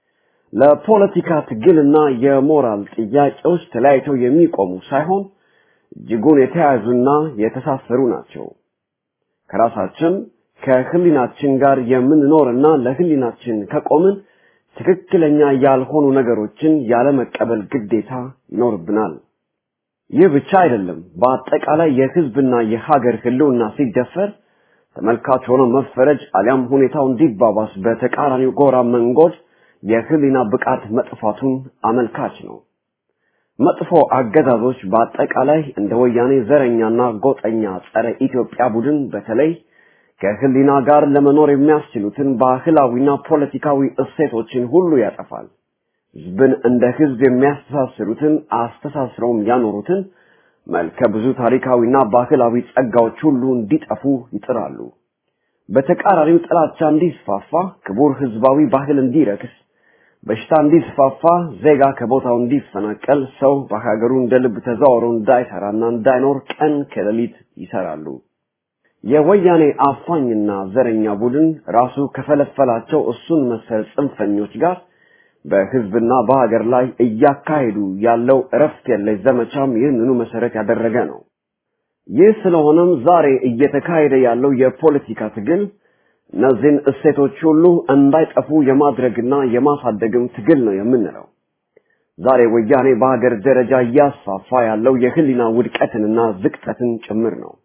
ለፖለቲካ ትግልና የሞራል ጥያቄዎች ተለያይተው የሚቆሙ ሳይሆን እጅጉን የተያያዙና የተሳሰሩ ናቸው። ከራሳችን ከህሊናችን ጋር የምንኖርና ለህሊናችን ከቆምን ትክክለኛ ያልሆኑ ነገሮችን ያለመቀበል ግዴታ ይኖርብናል። ይህ ብቻ አይደለም። በአጠቃላይ የህዝብና የሀገር ህልውና ሲደፈር ተመልካች ሆኖ መፈረጅ አሊያም ሁኔታው እንዲባባስ በተቃራኒው ጎራ መንጎድ የህሊና ብቃት መጥፋቱን አመልካች ነው። መጥፎ አገዛዞች በአጠቃላይ እንደ ወያኔ ዘረኛና ጎጠኛ ጸረ ኢትዮጵያ ቡድን በተለይ ከህሊና ጋር ለመኖር የሚያስችሉትን ባህላዊና ፖለቲካዊ እሴቶችን ሁሉ ያጠፋል። ህዝብን እንደ ህዝብ የሚያስተሳስሩትን አስተሳስረውም ያኖሩትን መልከ ብዙ ታሪካዊና ባህላዊ ጸጋዎች ሁሉ እንዲጠፉ ይጥራሉ። በተቃራኒው ጥላቻ እንዲስፋፋ፣ ክቡር ህዝባዊ ባህል እንዲረክስ፣ በሽታ እንዲስፋፋ፣ ዜጋ ከቦታው እንዲፈናቀል፣ ሰው በሀገሩ እንደ ልብ ተዘዋውሮ እንዳይሰራና እንዳይኖር ቀን ከሌሊት ይሰራሉ። የወያኔ አፋኝና ዘረኛ ቡድን ራሱ ከፈለፈላቸው እሱን መሰል ጽንፈኞች ጋር በህዝብና በሀገር ላይ እያካሄዱ ያለው እረፍት የለሽ ዘመቻም ይህንኑ መሰረት ያደረገ ነው። ይህ ስለሆነም ዛሬ እየተካሄደ ያለው የፖለቲካ ትግል እነዚህን እሴቶች ሁሉ እንዳይጠፉ የማድረግና የማሳደግም ትግል ነው የምንለው። ዛሬ ወያኔ በሀገር ደረጃ እያስፋፋ ያለው የህሊና ውድቀትንና ዝቅጠትን ጭምር ነው።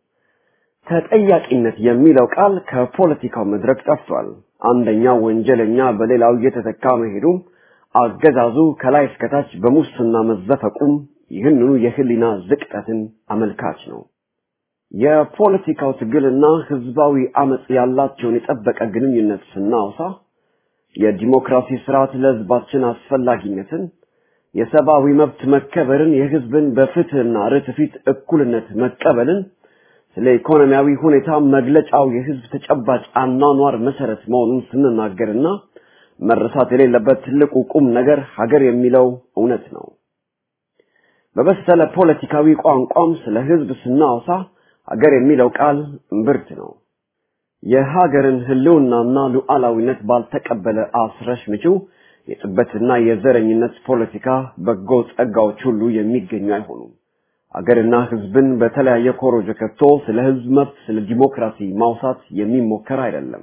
ተጠያቂነት የሚለው ቃል ከፖለቲካው መድረክ ጠፍቷል። አንደኛው ወንጀለኛ በሌላው እየተተካ መሄዱም አገዛዙ ከላይ እስከታች በሙስና መዘፈቁም ይህንኑ የህሊና ዝቅጠትን አመልካች ነው። የፖለቲካው ትግልና ህዝባዊ አመጽ ያላቸውን የጠበቀ ግንኙነት ስናወሳ የዲሞክራሲ ስርዓት ለህዝባችን አስፈላጊነትን፣ የሰብአዊ መብት መከበርን፣ የህዝብን በፍትህና ርትዕ ፊት እኩልነት መቀበልን፣ ስለ ኢኮኖሚያዊ ሁኔታ መግለጫው የህዝብ ተጨባጭ አኗኗር መሰረት መሆኑን ስንናገርና መረሳት የሌለበት ትልቁ ቁም ነገር ሀገር የሚለው እውነት ነው። በበሰለ ፖለቲካዊ ቋንቋም ስለ ህዝብ ስናወሳ ሀገር የሚለው ቃል እምብርት ነው። የሀገርን ህልውናና ሉዓላዊነት ባልተቀበለ አስረሽ ምጪው የጥበትና የዘረኝነት ፖለቲካ በጎ ጸጋዎች ሁሉ የሚገኙ አይሆኑም። አገርና ህዝብን በተለያየ ኮሮጆ ከቶ ስለ ህዝብ መብት፣ ስለ ዲሞክራሲ ማውሳት የሚሞከር አይደለም።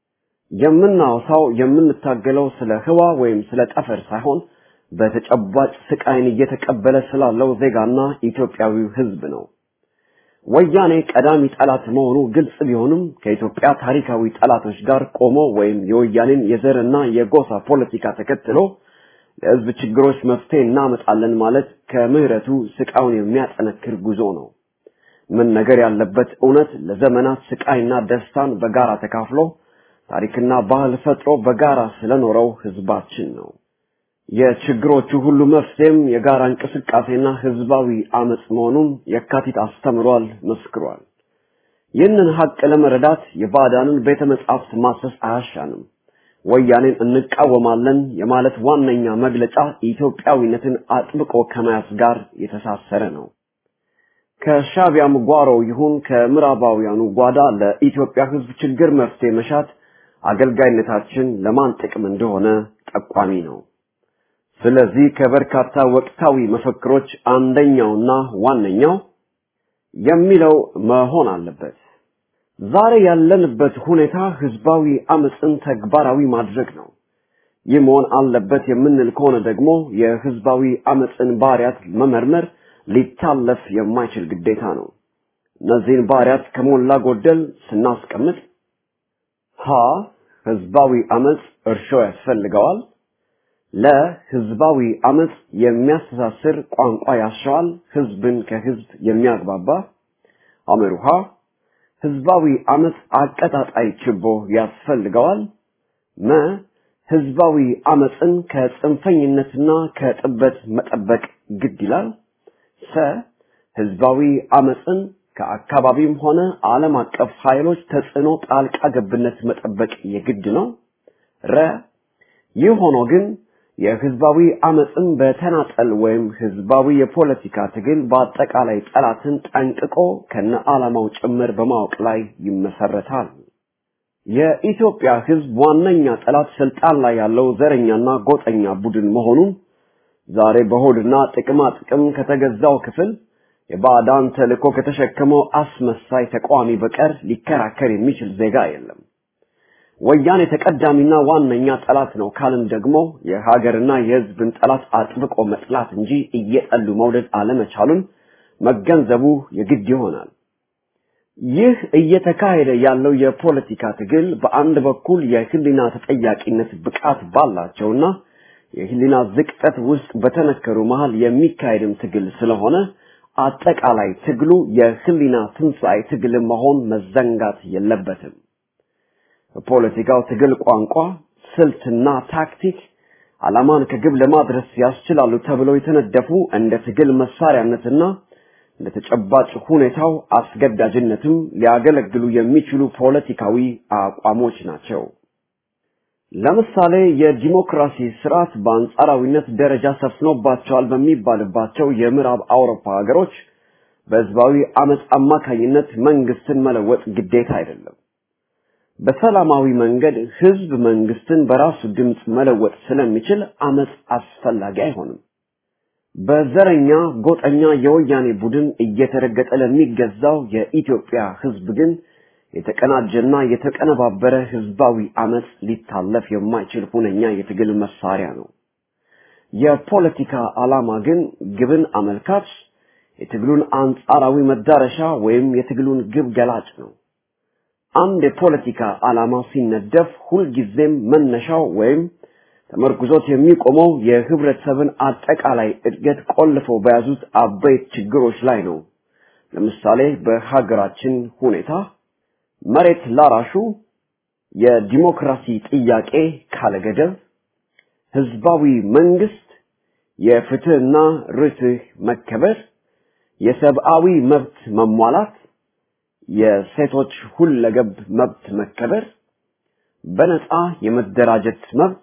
የምናወሳው የምንታገለው ስለ ህዋ ወይም ስለ ጠፈር ሳይሆን በተጨባጭ ስቃይን እየተቀበለ ስላለው ዜጋና ኢትዮጵያዊው ህዝብ ነው። ወያኔ ቀዳሚ ጠላት መሆኑ ግልጽ ቢሆንም ከኢትዮጵያ ታሪካዊ ጠላቶች ጋር ቆሞ ወይም የወያኔን የዘርና የጎሳ ፖለቲካ ተከትሎ ለህዝብ ችግሮች መፍትሄ እናመጣለን ማለት ከምህረቱ ስቃዩን የሚያጠነክር ጉዞ ነው። መነገር ያለበት እውነት ለዘመናት ስቃይና ደስታን በጋራ ተካፍሎ ታሪክና ባህል ፈጥሮ በጋራ ስለኖረው ህዝባችን ነው። የችግሮቹ ሁሉ መፍትሄም የጋራ እንቅስቃሴና ህዝባዊ አመጽ መሆኑን የካቲት አስተምሯል፣ መስክሯል። ይህንን ሀቅ ለመረዳት የባዕዳንን ቤተ መጻሕፍት ማሰስ አያሻንም። ወያኔን እንቃወማለን የማለት ዋነኛ መግለጫ ኢትዮጵያዊነትን አጥብቆ ከመያዝ ጋር የተሳሰረ ነው። ከሻቢያም ጓሮ ይሁን ከምዕራባውያኑ ጓዳ ለኢትዮጵያ ህዝብ ችግር መፍትሄ መሻት አገልጋይነታችን ለማን ጥቅም እንደሆነ ጠቋሚ ነው። ስለዚህ ከበርካታ ወቅታዊ መፈክሮች አንደኛውና ዋነኛው የሚለው መሆን አለበት። ዛሬ ያለንበት ሁኔታ ህዝባዊ አመፅን ተግባራዊ ማድረግ ነው። ይህ መሆን አለበት የምንል ከሆነ ደግሞ የህዝባዊ አመፅን ባህሪያት መመርመር ሊታለፍ የማይችል ግዴታ ነው። እነዚህን ባህሪያት ከሞላ ጎደል ስናስቀምጥ ሀ ህዝባዊ አመፅ እርሾ ያስፈልገዋል። ለህዝባዊ አመፅ የሚያስተሳስር ቋንቋ ያሻዋል፣ ህዝብን ከህዝብ የሚያግባባ አመሩሃ ህዝባዊ አመፅ አቀጣጣይ ችቦ ያስፈልገዋል። መ ህዝባዊ አመፅን ከጽንፈኝነትና ከጥበት መጠበቅ ግድ ይላል። ሰ ህዝባዊ አመፅን ከአካባቢም ሆነ ዓለም አቀፍ ኃይሎች ተጽዕኖ ጣልቃ ገብነት መጠበቅ የግድ ነው። ረ ይህ ሆኖ ግን የህዝባዊ አመፅን በተናጠል ወይም ህዝባዊ የፖለቲካ ትግል በአጠቃላይ ጠላትን ጠንቅቆ ከነ ዓላማው ጭምር በማወቅ ላይ ይመሰረታል። የኢትዮጵያ ህዝብ ዋነኛ ጠላት ስልጣን ላይ ያለው ዘረኛና ጎጠኛ ቡድን መሆኑን ዛሬ በሆድና ጥቅማ ጥቅም ከተገዛው ክፍል የባዕዳን ተልእኮ ከተሸከመው አስመሳይ ተቃዋሚ በቀር ሊከራከር የሚችል ዜጋ የለም። ወያኔ ተቀዳሚና ዋነኛ ጠላት ነው ካልን ደግሞ የሀገርና የህዝብን ጠላት አጥብቆ መጥላት እንጂ እየጠሉ መውደድ አለመቻሉን መገንዘቡ የግድ ይሆናል። ይህ እየተካሄደ ያለው የፖለቲካ ትግል በአንድ በኩል የህሊና ተጠያቂነት ብቃት ባላቸውና የህሊና ዝቅጠት ውስጥ በተነከሩ መሃል የሚካሄድም ትግል ስለሆነ አጠቃላይ ትግሉ የህሊና ትንሣኤ ትግል መሆን መዘንጋት የለበትም። በፖለቲካው ትግል ቋንቋ፣ ስልትና ታክቲክ ዓላማን ከግብ ለማድረስ ያስችላሉ ተብለው የተነደፉ እንደ ትግል መሳሪያነትና እንደ ተጨባጭ ሁኔታው አስገዳጅነትም ሊያገለግሉ የሚችሉ ፖለቲካዊ አቋሞች ናቸው። ለምሳሌ የዲሞክራሲ ስርዓት በአንጻራዊነት ደረጃ ሰፍኖባቸዋል በሚባልባቸው የምዕራብ አውሮፓ ሀገሮች በህዝባዊ አመፅ አማካኝነት መንግስትን መለወጥ ግዴታ አይደለም። በሰላማዊ መንገድ ህዝብ መንግስትን በራሱ ድምፅ መለወጥ ስለሚችል አመፅ አስፈላጊ አይሆንም። በዘረኛ ጎጠኛ የወያኔ ቡድን እየተረገጠ ለሚገዛው የኢትዮጵያ ህዝብ ግን የተቀናጀና የተቀነባበረ ህዝባዊ አመፅ ሊታለፍ የማይችል ሁነኛ የትግል መሳሪያ ነው። የፖለቲካ ዓላማ ግን ግብን አመልካች፣ የትግሉን አንጻራዊ መዳረሻ ወይም የትግሉን ግብ ገላጭ ነው። አንድ የፖለቲካ ዓላማ ሲነደፍ ሁልጊዜም መነሻው ወይም ተመርኩዞት የሚቆመው የህብረተሰብን አጠቃላይ እድገት ቆልፈው በያዙት አበይት ችግሮች ላይ ነው። ለምሳሌ በሀገራችን ሁኔታ መሬት ላራሹ የዲሞክራሲ ጥያቄ ካለገደብ፣ ህዝባዊ መንግስት፣ የፍትህና ርትህ መከበር፣ የሰብአዊ መብት መሟላት፣ የሴቶች ሁለገብ መብት መከበር፣ በነፃ የመደራጀት መብት፣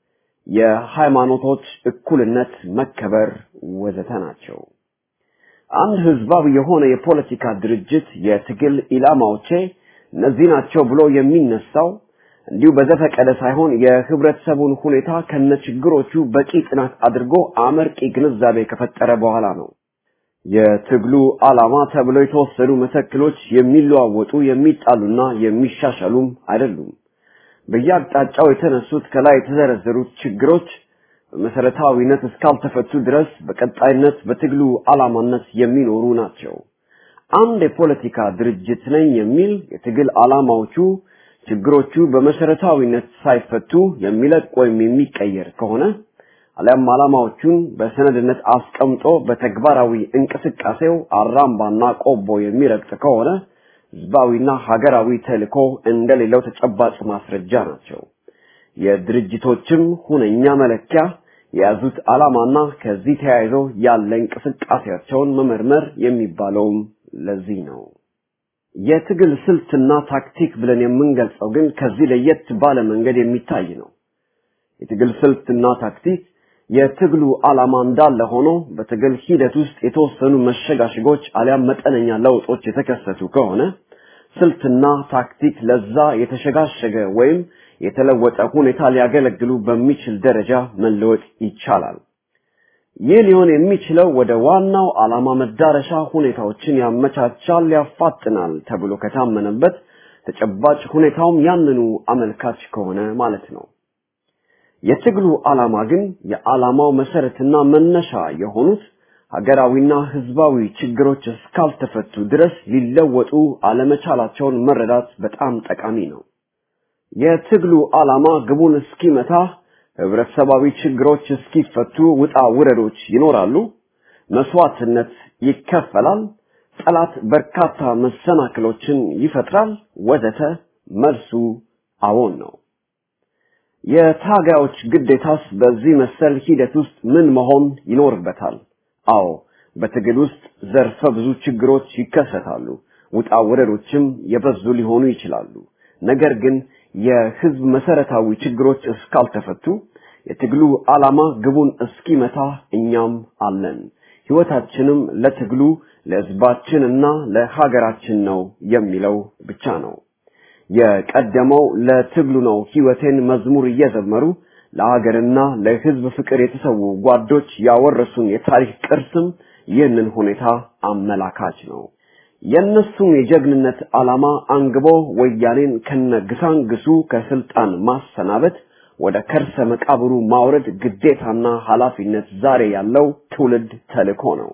የሃይማኖቶች እኩልነት መከበር ወዘተ ናቸው። አንድ ህዝባዊ የሆነ የፖለቲካ ድርጅት የትግል ኢላማዎቼ እነዚህ ናቸው ብሎ የሚነሳው እንዲሁ በዘፈቀደ ሳይሆን የህብረተሰቡን ሁኔታ ከነችግሮቹ በቂ ጥናት አድርጎ አመርቂ ግንዛቤ ከፈጠረ በኋላ ነው። የትግሉ ዓላማ ተብለው የተወሰዱ መተክሎች የሚለዋወጡ የሚጣሉና የሚሻሻሉም አይደሉም። በየአቅጣጫው የተነሱት ከላይ የተዘረዘሩት ችግሮች በመሰረታዊነት እስካልተፈቱ ድረስ በቀጣይነት በትግሉ ዓላማነት የሚኖሩ ናቸው። አንድ የፖለቲካ ድርጅት ነኝ የሚል የትግል ዓላማዎቹ ችግሮቹ በመሰረታዊነት ሳይፈቱ የሚለቅ ወይም የሚቀየር ከሆነ አሊያም ዓላማዎቹን በሰነድነት አስቀምጦ በተግባራዊ እንቅስቃሴው አራምባና ቆቦ የሚረግጥ ከሆነ ህዝባዊና ሀገራዊ ተልዕኮ እንደሌለው ተጨባጭ ማስረጃ ናቸው። የድርጅቶችም ሁነኛ መለኪያ የያዙት ዓላማና ከዚህ ተያይዞ ያለ እንቅስቃሴያቸውን መመርመር የሚባለውም ለዚህ ነው። የትግል ስልትና ታክቲክ ብለን የምንገልጸው ግን ከዚህ ለየት ባለ መንገድ የሚታይ ነው። የትግል ስልትና ታክቲክ የትግሉ ዓላማ እንዳለ ሆኖ በትግል ሂደት ውስጥ የተወሰኑ መሸጋሸጎች አሊያም መጠነኛ ለውጦች የተከሰቱ ከሆነ ስልትና ታክቲክ ለዛ የተሸጋሸገ ወይም የተለወጠ ሁኔታ ሊያገለግሉ በሚችል ደረጃ መለወጥ ይቻላል። ይህ ሊሆን የሚችለው ወደ ዋናው ዓላማ መዳረሻ ሁኔታዎችን ያመቻቻል፣ ያፋጥናል ተብሎ ከታመነበት ተጨባጭ ሁኔታውም ያንኑ አመልካች ከሆነ ማለት ነው። የትግሉ ዓላማ ግን የዓላማው መሰረትና መነሻ የሆኑት ሀገራዊና ህዝባዊ ችግሮች እስካልተፈቱ ድረስ ሊለወጡ አለመቻላቸውን መረዳት በጣም ጠቃሚ ነው። የትግሉ ዓላማ ግቡን እስኪመታ ህብረተሰባዊ ችግሮች እስኪፈቱ ውጣ ውረዶች ይኖራሉ፣ መስዋዕትነት ይከፈላል፣ ጠላት በርካታ መሰናክሎችን ይፈጥራል፣ ወዘተ። መልሱ አዎን ነው። የታጋዮች ግዴታስ በዚህ መሰል ሂደት ውስጥ ምን መሆን ይኖርበታል? አዎ በትግል ውስጥ ዘርፈ ብዙ ችግሮች ይከሰታሉ፣ ውጣ ውረዶችም የበዙ ሊሆኑ ይችላሉ። ነገር ግን የህዝብ መሰረታዊ ችግሮች እስካልተፈቱ የትግሉ ዓላማ ግቡን እስኪመታ እኛም አለን። ህይወታችንም ለትግሉ ለህዝባችንና ለሀገራችን ነው የሚለው ብቻ ነው። የቀደመው ለትግሉ ነው ህይወቴን መዝሙር እየዘመሩ ለሀገርና ለህዝብ ፍቅር የተሰዉ ጓዶች ያወረሱን የታሪክ ቅርስም ይህንን ሁኔታ አመላካች ነው። የእነሱም የጀግንነት ዓላማ አንግቦ ወያኔን ከነግሳንግሱ ከስልጣን ማሰናበት ወደ ከርሰ መቃብሩ ማውረድ ግዴታና ኃላፊነት ዛሬ ያለው ትውልድ ተልእኮ ነው።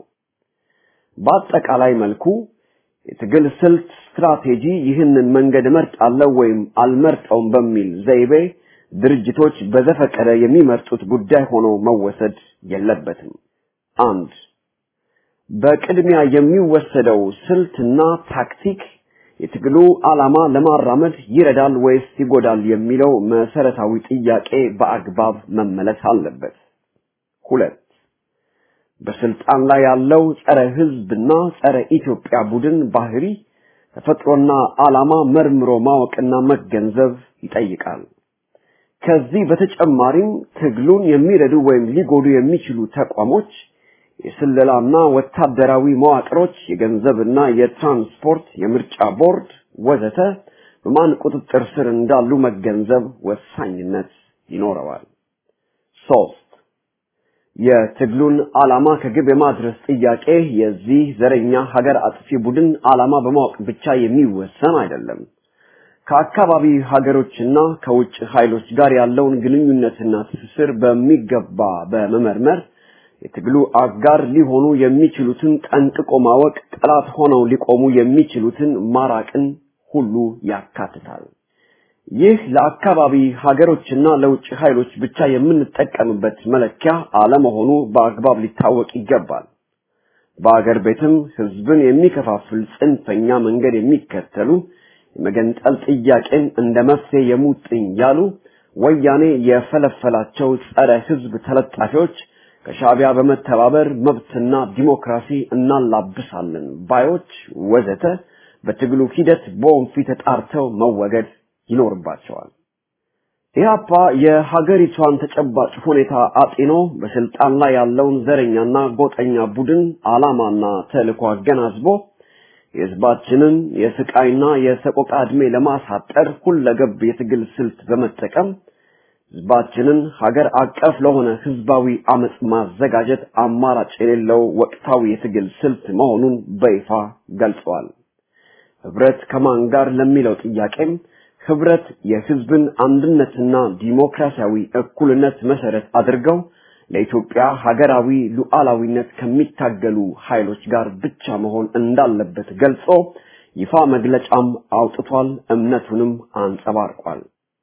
በአጠቃላይ መልኩ የትግል ስልት ስትራቴጂ ይህንን መንገድ እመርጣለሁ ወይም አልመርጠውም በሚል ዘይቤ ድርጅቶች በዘፈቀደ የሚመርጡት ጉዳይ ሆኖ መወሰድ የለበትም። አንድ በቅድሚያ የሚወሰደው ስልትና ታክቲክ የትግሉ ዓላማ ለማራመድ ይረዳል ወይስ ይጎዳል የሚለው መሰረታዊ ጥያቄ በአግባብ መመለስ አለበት። ሁለት በስልጣን ላይ ያለው ጸረ ህዝብና ጸረ ኢትዮጵያ ቡድን ባህሪ ተፈጥሮና ዓላማ መርምሮ ማወቅና መገንዘብ ይጠይቃል። ከዚህ በተጨማሪም ትግሉን የሚረዱ ወይም ሊጎዱ የሚችሉ ተቋሞች የስለላና ወታደራዊ መዋቅሮች፣ የገንዘብና የትራንስፖርት፣ የምርጫ ቦርድ ወዘተ በማን ቁጥጥር ስር እንዳሉ መገንዘብ ወሳኝነት ይኖረዋል። ሶስት የትግሉን ዓላማ ከግብ የማድረስ ጥያቄ የዚህ ዘረኛ ሀገር አጥፊ ቡድን ዓላማ በማወቅ ብቻ የሚወሰን አይደለም። ከአካባቢ ሀገሮችና ከውጭ ኃይሎች ጋር ያለውን ግንኙነትና ትስስር በሚገባ በመመርመር የትግሉ አጋር ሊሆኑ የሚችሉትን ጠንቅቆ ማወቅ፣ ጠላት ሆነው ሊቆሙ የሚችሉትን ማራቅን ሁሉ ያካትታል። ይህ ለአካባቢ ሀገሮችና ለውጭ ኃይሎች ብቻ የምንጠቀምበት መለኪያ አለመሆኑ በአግባብ ሊታወቅ ይገባል። በአገር ቤትም ህዝብን የሚከፋፍል ጽንፈኛ መንገድ የሚከተሉ የመገንጠል ጥያቄን እንደ መፍትሄ የሙጥኝ ያሉ ወያኔ የፈለፈላቸው ጸረ ህዝብ ተለጣፊዎች ከሻዕቢያ በመተባበር መብትና ዲሞክራሲ እናላብሳለን ባዮች ወዘተ በትግሉ ሂደት በወንፊት ተጣርተው መወገድ ይኖርባቸዋል። ኢህአፓ የሀገሪቷን ተጨባጭ ሁኔታ አጢኖ በስልጣን ላይ ያለውን ዘረኛና ጎጠኛ ቡድን ዓላማና ተልዕኮ አገናዝቦ የህዝባችንን የስቃይና የሰቆቃ ዕድሜ ለማሳጠር ሁለገብ የትግል ስልት በመጠቀም ህዝባችንን ሀገር አቀፍ ለሆነ ህዝባዊ አመጽ ማዘጋጀት አማራጭ የሌለው ወቅታዊ የትግል ስልት መሆኑን በይፋ ገልጸዋል። ህብረት ከማን ጋር ለሚለው ጥያቄም ህብረት የህዝብን አንድነትና ዲሞክራሲያዊ እኩልነት መሰረት አድርገው ለኢትዮጵያ ሀገራዊ ሉዓላዊነት ከሚታገሉ ኃይሎች ጋር ብቻ መሆን እንዳለበት ገልጾ ይፋ መግለጫም አውጥቷል፣ እምነቱንም አንጸባርቋል።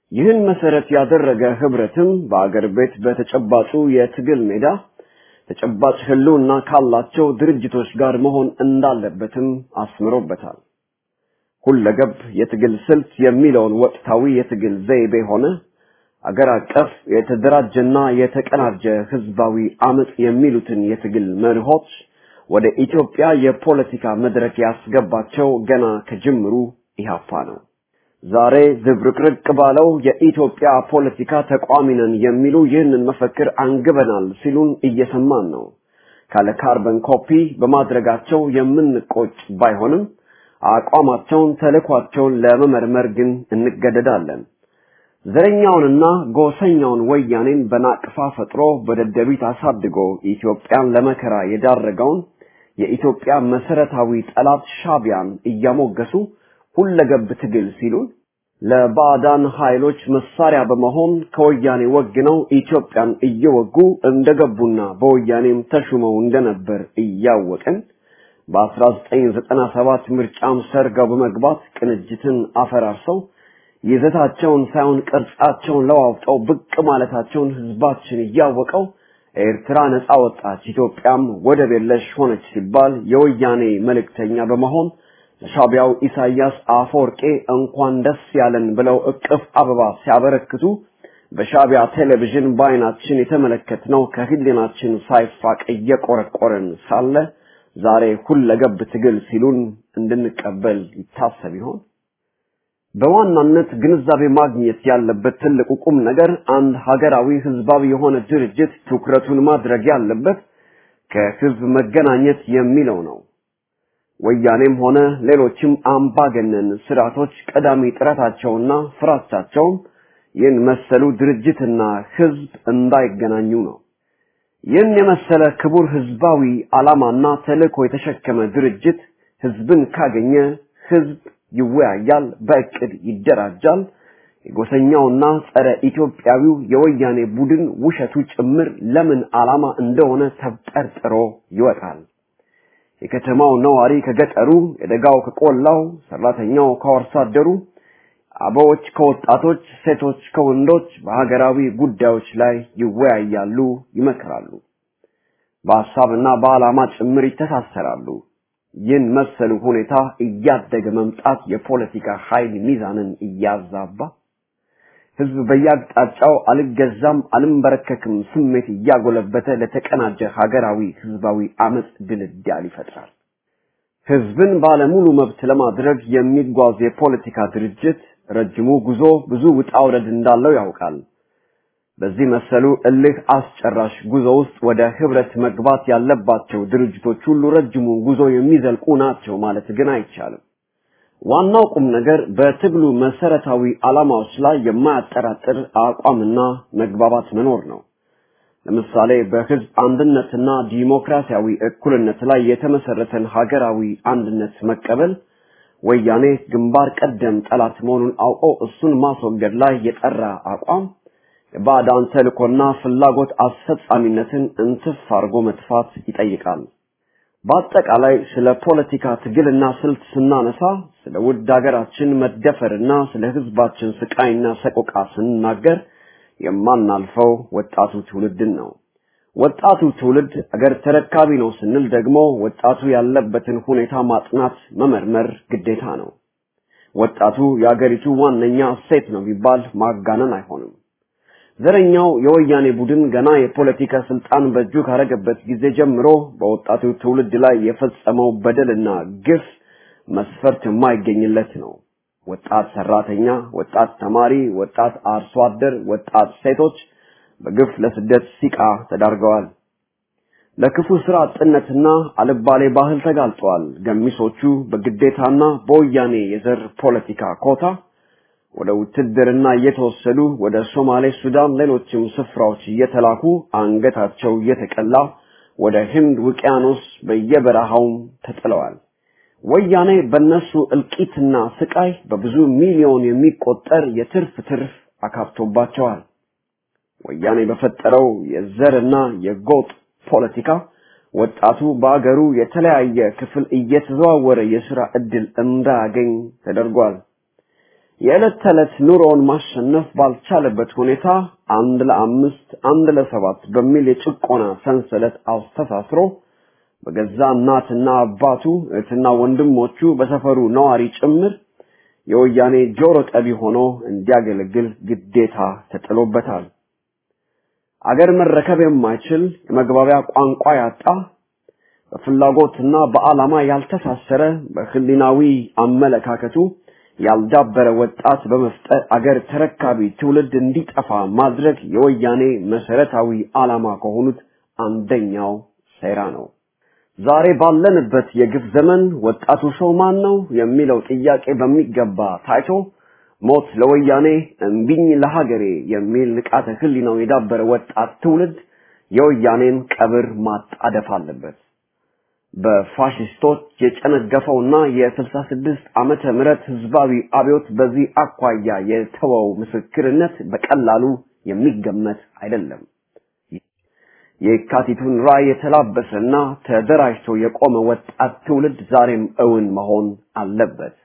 ይህን መሰረት ያደረገ ህብረትም በአገር ቤት በተጨባጩ የትግል ሜዳ ተጨባጭ ህልውና ካላቸው ድርጅቶች ጋር መሆን እንዳለበትም አስምሮበታል። ሁለገብ የትግል ስልት የሚለውን ወቅታዊ የትግል ዘይቤ ሆነ አገር አቀፍ የተደራጀና የተቀናጀ ህዝባዊ አመጽ የሚሉትን የትግል መርሆች ወደ ኢትዮጵያ የፖለቲካ መድረክ ያስገባቸው ገና ከጅምሩ ኢህአፓ ነው። ዛሬ ዝብርቅርቅ ባለው የኢትዮጵያ ፖለቲካ ተቋሚ ነን የሚሉ ይህንን መፈክር አንግበናል ሲሉን እየሰማን ነው። ካለ ካርበን ኮፒ በማድረጋቸው የምንቆጭ ባይሆንም አቋማቸውን፣ ተልዕኳቸውን ለመመርመር ግን እንገደዳለን። ዘረኛውንና ጎሰኛውን ወያኔን በናቅፋ ፈጥሮ በደደቢት አሳድጎ ኢትዮጵያን ለመከራ የዳረገውን የኢትዮጵያ መሰረታዊ ጠላት ሻቢያን እያሞገሱ ሁለገብ ትግል ሲሉን ለባዕዳን ኃይሎች መሳሪያ በመሆን ከወያኔ ወግነው ኢትዮጵያን እየወጉ እንደገቡና በወያኔም ተሹመው እንደነበር እያወቅን በ1997 ምርጫም ሰርገው በመግባት ቅንጅትን አፈራርሰው ይዘታቸውን ሳይሆን ቅርጻቸውን ለዋውጠው ብቅ ማለታቸውን ህዝባችን እያወቀው ኤርትራ ነፃ ወጣች፣ ኢትዮጵያም ወደብ የለሽ ሆነች ሲባል የወያኔ መልእክተኛ በመሆን ለሻቢያው ኢሳያስ አፈወርቄ እንኳን ደስ ያለን ብለው እቅፍ አበባ ሲያበረክቱ በሻቢያ ቴሌቪዥን በአይናችን የተመለከትነው ከህሊናችን ሳይፋቅ እየቆረቆረን ሳለ ዛሬ ሁለገብ ትግል ሲሉን እንድንቀበል ይታሰብ ይሆን? በዋናነት ግንዛቤ ማግኘት ያለበት ትልቁ ቁም ነገር አንድ ሀገራዊ ህዝባዊ የሆነ ድርጅት ትኩረቱን ማድረግ ያለበት ከህዝብ መገናኘት የሚለው ነው። ወያኔም ሆነ ሌሎችም አምባገነን ስርዓቶች ቀዳሚ ጥረታቸውና ፍራቻቸውም ይህን መሰሉ ድርጅትና ህዝብ እንዳይገናኙ ነው። ይህን የመሰለ ክቡር ህዝባዊ ዓላማና ተልእኮ የተሸከመ ድርጅት ህዝብን ካገኘ ህዝብ ይወያያል፣ በእቅድ ይደራጃል። የጎሰኛውና ጸረ ኢትዮጵያዊው የወያኔ ቡድን ውሸቱ ጭምር ለምን ዓላማ እንደሆነ ተብጠርጥሮ ይወጣል። የከተማው ነዋሪ ከገጠሩ፣ የደጋው ከቆላው፣ ሰራተኛው ከአርሶ አደሩ፣ አበዎች ከወጣቶች፣ ሴቶች ከወንዶች በሀገራዊ ጉዳዮች ላይ ይወያያሉ፣ ይመክራሉ። በሀሳብና በዓላማ ጭምር ይተሳሰራሉ። ይህን መሰሉ ሁኔታ እያደገ መምጣት የፖለቲካ ኃይል ሚዛንን እያዛባ ህዝብ በየአቅጣጫው አልገዛም አልንበረከክም ስሜት እያጎለበተ ለተቀናጀ ሀገራዊ ህዝባዊ አመጽ ድልዳል ይፈጥራል። ህዝብን ባለሙሉ መብት ለማድረግ የሚጓዝ የፖለቲካ ድርጅት ረጅሙ ጉዞ ብዙ ውጣ ውረድ እንዳለው ያውቃል። በዚህ መሰሉ እልህ አስጨራሽ ጉዞ ውስጥ ወደ ህብረት መግባት ያለባቸው ድርጅቶች ሁሉ ረጅሙን ጉዞ የሚዘልቁ ናቸው ማለት ግን አይቻልም። ዋናው ቁም ነገር በትግሉ መሰረታዊ ዓላማዎች ላይ የማያጠራጥር አቋምና መግባባት መኖር ነው። ለምሳሌ በህዝብ አንድነትና ዲሞክራሲያዊ እኩልነት ላይ የተመሰረተን ሀገራዊ አንድነት መቀበል ወያኔ ግንባር ቀደም ጠላት መሆኑን አውቆ እሱን ማስወገድ ላይ የጠራ አቋም የባዕዳን ተልእኮና ፍላጎት አስፈጻሚነትን እንትፍ አድርጎ መጥፋት ይጠይቃል። በአጠቃላይ ስለ ፖለቲካ ትግልና ስልት ስናነሳ ስለ ውድ ሀገራችን መደፈርና ስለ ህዝባችን ስቃይና ሰቆቃ ስንናገር የማናልፈው ወጣቱ ትውልድን ነው። ወጣቱ ትውልድ አገር ተረካቢ ነው ስንል ደግሞ ወጣቱ ያለበትን ሁኔታ ማጥናት፣ መመርመር ግዴታ ነው። ወጣቱ የአገሪቱ ዋነኛ እሴት ነው ቢባል ማጋነን አይሆንም። ዘረኛው የወያኔ ቡድን ገና የፖለቲካ ስልጣን በእጁ ካረገበት ጊዜ ጀምሮ በወጣቱ ትውልድ ላይ የፈጸመው በደልና ግፍ መስፈርት የማይገኝለት ነው። ወጣት ሰራተኛ፣ ወጣት ተማሪ፣ ወጣት አርሶ አደር፣ ወጣት ሴቶች በግፍ ለስደት ሲቃ ተዳርገዋል። ለክፉ ስራ አጥነትና አልባሌ ባህል ተጋልጠዋል። ገሚሶቹ በግዴታና በወያኔ የዘር ፖለቲካ ኮታ ወደ ውትድርና እየተወሰዱ ወደ ሶማሌ፣ ሱዳን፣ ሌሎችም ስፍራዎች እየተላኩ አንገታቸው እየተቀላ ወደ ህንድ ውቅያኖስ በየበረሃውም ተጥለዋል። ወያኔ በነሱ እልቂትና ስቃይ በብዙ ሚሊዮን የሚቆጠር የትርፍ ትርፍ አካብቶባቸዋል። ወያኔ በፈጠረው የዘርና የጎጥ ፖለቲካ ወጣቱ በአገሩ የተለያየ ክፍል እየተዘዋወረ የሥራ ዕድል እንዳያገኝ ተደርጓል። የዕለት ተዕለት ኑሮውን ማሸነፍ ባልቻለበት ሁኔታ አንድ ለአምስት አንድ ለሰባት በሚል የጭቆና ሰንሰለት አስተሳስሮ በገዛ እናትና አባቱ እህትና ወንድሞቹ በሰፈሩ ነዋሪ ጭምር የወያኔ ጆሮ ጠቢ ሆኖ እንዲያገለግል ግዴታ ተጥሎበታል። አገር መረከብ የማይችል የመግባቢያ ቋንቋ ያጣ በፍላጎትና በዓላማ ያልተሳሰረ በህሊናዊ አመለካከቱ ያልዳበረ ወጣት በመፍጠር አገር ተረካቢ ትውልድ እንዲጠፋ ማድረግ የወያኔ መሰረታዊ ዓላማ ከሆኑት አንደኛው ሴራ ነው። ዛሬ ባለንበት የግፍ ዘመን ወጣቱ ሰው ማን ነው የሚለው ጥያቄ በሚገባ ታይቶ ሞት ለወያኔ እምቢኝ ለሀገሬ የሚል ንቃተ ህሊናው የዳበረ ወጣት ትውልድ የወያኔን ቀብር ማጣደፍ አለበት። በፋሽስቶች የጨነገፈውና የስልሳ ስድስት ዓመተ ምህረት ህዝባዊ አብዮት በዚህ አኳያ የተወው ምስክርነት በቀላሉ የሚገመት አይደለም። የካቲቱን ራዕይ የተላበሰና ተደራጅቶ የቆመ ወጣት ትውልድ ዛሬም እውን መሆን አለበት።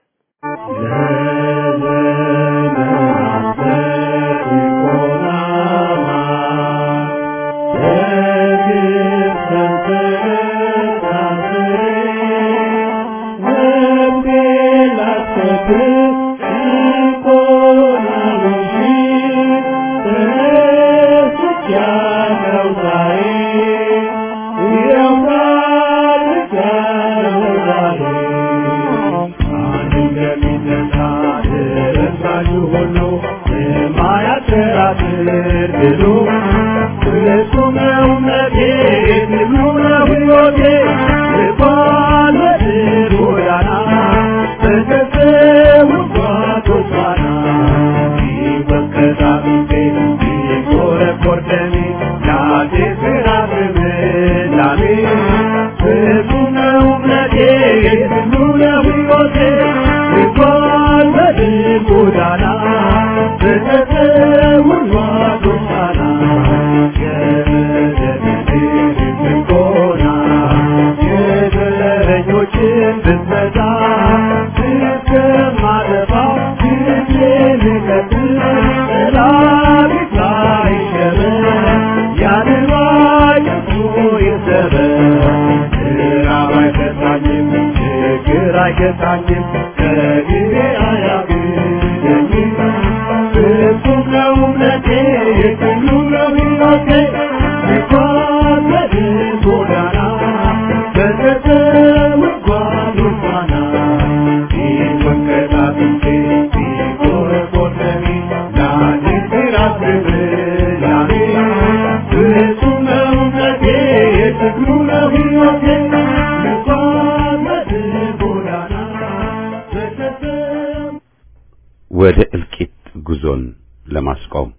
ወደ እልቂት ጉዞን ለማስቆም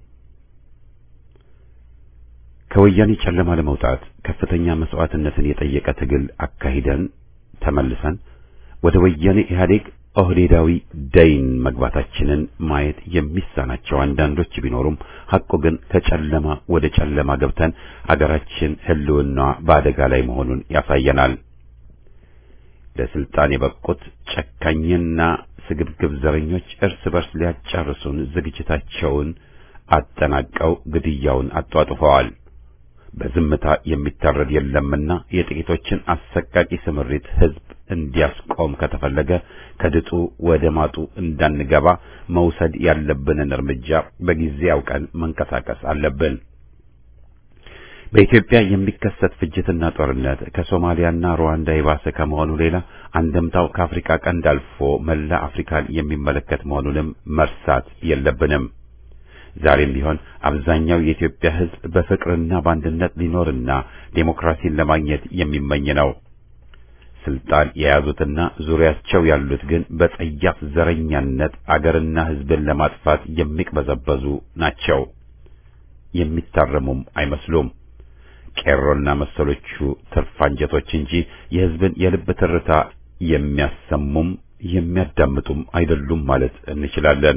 ከወያኔ ጨለማ ለመውጣት ከፍተኛ መስዋዕትነትን የጠየቀ ትግል አካሂደን ተመልሰን ወደ ወያኔ ኢህአዴግ ኦህዴዳዊ ደይን መግባታችንን ማየት የሚሳናቸው አንዳንዶች ቢኖሩም ሐቁ ግን ከጨለማ ወደ ጨለማ ገብተን አገራችን ሕልውናዋ በአደጋ ላይ መሆኑን ያሳየናል። ለስልጣን የበቁት ጨካኝና ስግብግብ ዘረኞች እርስ በርስ ሊያጫርሱን ዝግጅታቸውን አጠናቀው ግድያውን አጧጡፈዋል። በዝምታ የሚታረድ የለምና የጥቂቶችን አሰቃቂ ስምሪት ህዝብ እንዲያስቆም ከተፈለገ ከድጡ ወደ ማጡ እንዳንገባ መውሰድ ያለብንን እርምጃ በጊዜ አውቀን መንቀሳቀስ አለብን። በኢትዮጵያ የሚከሰት ፍጅትና ጦርነት ከሶማሊያና ሩዋንዳ የባሰ ከመሆኑ ሌላ አንደምታው ከአፍሪካ ቀንድ አልፎ መላ አፍሪካን የሚመለከት መሆኑንም መርሳት የለብንም። ዛሬም ቢሆን አብዛኛው የኢትዮጵያ ሕዝብ በፍቅርና በአንድነት ሊኖርና ዴሞክራሲን ለማግኘት የሚመኝ ነው። ስልጣን የያዙትና ዙሪያቸው ያሉት ግን በጸያፍ ዘረኛነት አገርና ሕዝብን ለማጥፋት የሚቅበዘበዙ ናቸው። የሚታረሙም አይመስሉም። ቄሮና መሰሎቹ ትርፍ አንጀቶች እንጂ የሕዝብን የልብ ትርታ የሚያሰሙም የሚያዳምጡም አይደሉም ማለት እንችላለን።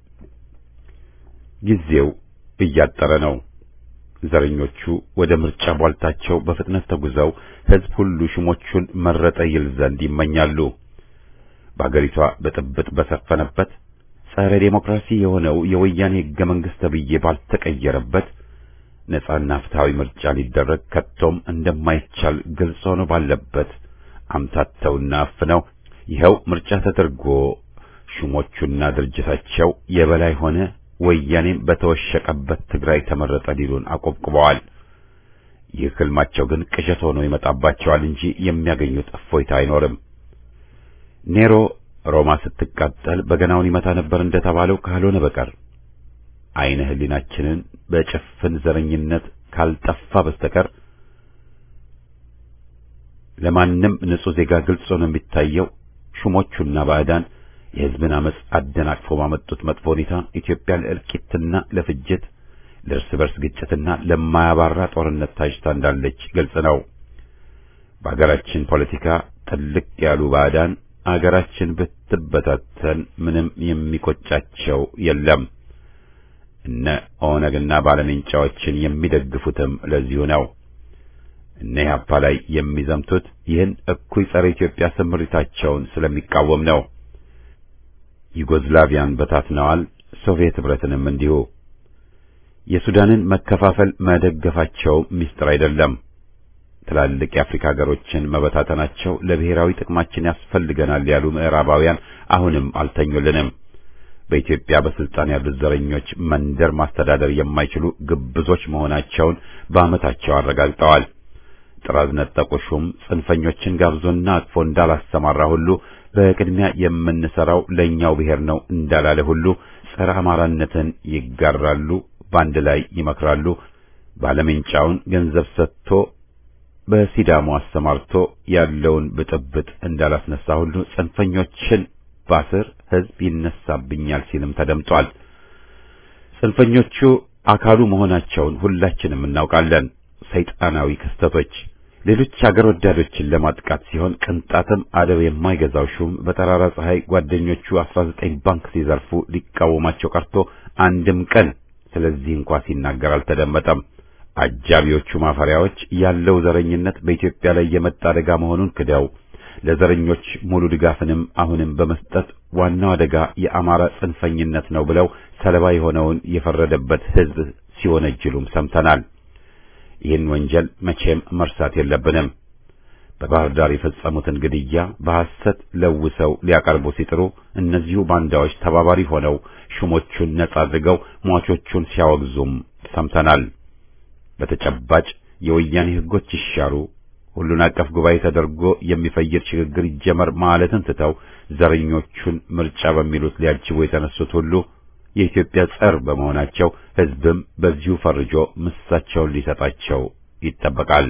ጊዜው እያጠረ ነው። ዘረኞቹ ወደ ምርጫ ቧልታቸው በፍጥነት ተጉዘው ሕዝብ ሁሉ ሹሞቹን መረጠ ይል ዘንድ ይመኛሉ። በአገሪቷ ብጥብጥ በሰፈነበት ጸረ ዴሞክራሲ የሆነው የወያኔ ሕገ መንግሥት ተብዬ ባልተቀየረበት ነጻና ፍትሐዊ ምርጫ ሊደረግ ከቶም እንደማይቻል ግልጽ ሆኖ ባለበት አምታተውና አፍነው ይኸው ምርጫ ተደርጎ ሹሞቹና ድርጅታቸው የበላይ ሆነ ወያኔም በተወሸቀበት ትግራይ ተመረጠ ሊሉን አቆብቁበዋል። ይህ ህልማቸው ግን ቅዠት ሆኖ ይመጣባቸዋል እንጂ የሚያገኙት እፎይታ አይኖርም። ኔሮ ሮማ ስትቃጠል በገናውን ይመታ ነበር እንደተባለው ካልሆነ በቀር አይነ ህሊናችንን በጭፍን ዘረኝነት ካልጠፋ በስተቀር ለማንም ንጹሕ ዜጋ ግልጽ ሆኖ የሚታየው ሹሞቹና ባዕዳን የህዝብን አመፅ አደናቅፎ ባመጡት መጥፎ ሁኔታ ኢትዮጵያ ለእልቂትና ለፍጅት ለእርስ በርስ ግጭትና ለማያባራ ጦርነት ታጭታ እንዳለች ግልጽ ነው። በአገራችን ፖለቲካ ጥልቅ ያሉ ባዕዳን አገራችን ብትበታተን ምንም የሚቆጫቸው የለም። እነ ኦነግና ባለሜንጫዎችን የሚደግፉትም ለዚሁ ነው። እነ ኢህአፓ ላይ የሚዘምቱት ይህን እኩይ ጸረ ኢትዮጵያ ስምሪታቸውን ስለሚቃወም ነው። ዩጎዝላቪያን በታትነዋል፣ ሶቪየት ህብረትንም እንዲሁ። የሱዳንን መከፋፈል መደገፋቸው ምስጢር አይደለም። ትላልቅ የአፍሪካ ሀገሮችን መበታተናቸው ለብሔራዊ ጥቅማችን ያስፈልገናል ያሉ ምዕራባውያን አሁንም አልተኙልንም። በኢትዮጵያ በስልጣን ያሉት ዘረኞች መንደር ማስተዳደር የማይችሉ ግብዞች መሆናቸውን በዓመታቸው አረጋግጠዋል። ጥራዝ ነጠቁ ሹም ጽንፈኞችን ጋብዞና አቅፎ እንዳላሰማራ ሁሉ በቅድሚያ የምንሰራው ለኛው ብሔር ነው እንዳላለ ሁሉ ጸረ አማራነትን ይጋራሉ፣ በአንድ ላይ ይመክራሉ። ባለሜንጫውን ገንዘብ ሰጥቶ በሲዳሞ አሰማርቶ ያለውን ብጥብጥ እንዳላስነሳ ሁሉ ጽንፈኞችን ባስር ህዝብ ይነሳብኛል ሲልም ተደምጧል። ጽንፈኞቹ አካሉ መሆናቸውን ሁላችንም እናውቃለን። ሰይጣናዊ ክስተቶች ሌሎች አገር ወዳዶችን ለማጥቃት ሲሆን ቅንጣትም አደብ የማይገዛው ሹም በጠራራ ፀሐይ ጓደኞቹ 19 ባንክ ሲዘርፉ ሊቃወማቸው ቀርቶ አንድም ቀን ስለዚህ እንኳ ሲናገር አልተደመጠም። አጃቢዎቹ ማፈሪያዎች ያለው ዘረኝነት በኢትዮጵያ ላይ የመጣ አደጋ መሆኑን ክደው ለዘረኞች ሙሉ ድጋፍንም አሁንም በመስጠት ዋናው አደጋ የአማራ ጽንፈኝነት ነው ብለው ሰለባ የሆነውን የፈረደበት ህዝብ ሲወነጅሉም ሰምተናል። ይህን ወንጀል መቼም መርሳት የለብንም። በባህር ዳር የፈጸሙትን ግድያ በሐሰት ለውሰው ሊያቀርቡ ሲጥሩ እነዚሁ ባንዳዎች ተባባሪ ሆነው ሹሞቹን ነጻ አድርገው ሟቾቹን ሲያወግዙም ሰምተናል። በተጨባጭ የወያኔ ህጎች ይሻሩ፣ ሁሉን አቀፍ ጉባኤ ተደርጎ የሚፈይድ ሽግግር ይጀመር ማለትን ትተው ዘረኞቹን ምርጫ በሚሉት ሊያጅቡ የተነሱት ሁሉ የኢትዮጵያ ጸር በመሆናቸው ህዝብም በዚሁ ፈርጆ ምሳቸውን ሊሰጣቸው ይጠበቃል።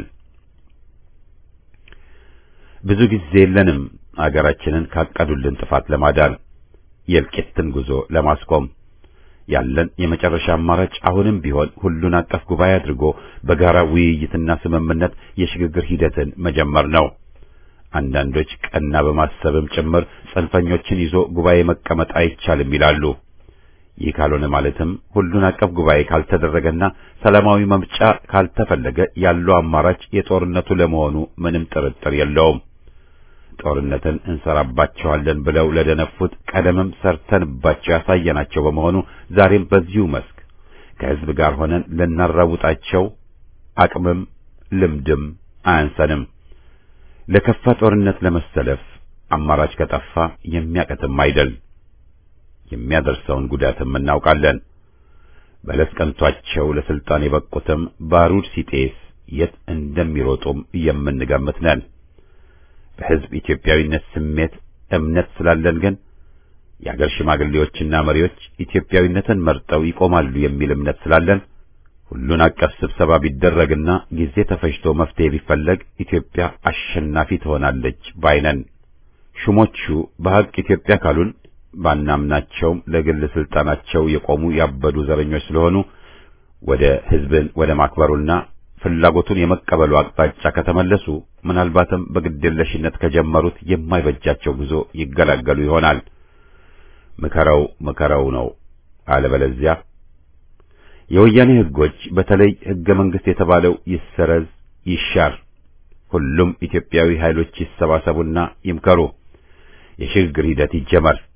ብዙ ጊዜ የለንም አገራችንን ካቀዱልን ጥፋት ለማዳን የእልቂትን ጉዞ ለማስቆም ያለን የመጨረሻ አማራጭ አሁንም ቢሆን ሁሉን አቀፍ ጉባኤ አድርጎ በጋራ ውይይትና ስምምነት የሽግግር ሂደትን መጀመር ነው። አንዳንዶች ቀና በማሰብም ጭምር ጽንፈኞችን ይዞ ጉባኤ መቀመጥ አይቻልም ይላሉ። ይህ ካልሆነ ማለትም ሁሉን አቀፍ ጉባኤ ካልተደረገና ሰላማዊ መምጫ ካልተፈለገ ያለው አማራጭ የጦርነቱ ለመሆኑ ምንም ጥርጥር የለውም። ጦርነትን እንሰራባቸዋለን ብለው ለደነፉት ቀደምም ሰርተንባቸው ያሳየናቸው በመሆኑ ዛሬም በዚሁ መስክ ከህዝብ ጋር ሆነን ልናራውጣቸው አቅምም ልምድም አያንሰንም። ለከፋ ጦርነት ለመሰለፍ አማራጭ ከጠፋ የሚያቀትም አይደል። የሚያደርሰውን ጉዳትም እናውቃለን። በለስ ቀንቷቸው ለስልጣን የበቁትም ባሩድ ሲጤስ የት እንደሚሮጡም የምንገምት ነን። በህዝብ ኢትዮጵያዊነት ስሜት እምነት ስላለን ግን የአገር ሽማግሌዎችና መሪዎች ኢትዮጵያዊነትን መርጠው ይቆማሉ የሚል እምነት ስላለን ሁሉን አቀፍ ስብሰባ ቢደረግና ጊዜ ተፈጅቶ መፍትሄ ቢፈለግ ኢትዮጵያ አሸናፊ ትሆናለች ባይነን። ሹሞቹ በሐቅ ኢትዮጵያ ካሉን ባናምናቸውም ለግል ስልጣናቸው የቆሙ ያበዱ ዘረኞች ስለሆኑ ወደ ህዝብን ወደ ማክበሩና ፍላጎቱን የመቀበሉ አቅጣጫ ከተመለሱ ምናልባትም በግድየለሽነት ከጀመሩት የማይበጃቸው ጉዞ ይገላገሉ ይሆናል። ምከረው ምከረው ነው። አለበለዚያ የወያኔ ህጎች በተለይ ህገ መንግስት የተባለው ይሰረዝ፣ ይሻር፣ ሁሉም ኢትዮጵያዊ ኃይሎች ይሰባሰቡና ይምከሩ፣ የሽግግር ሂደት ይጀመር፣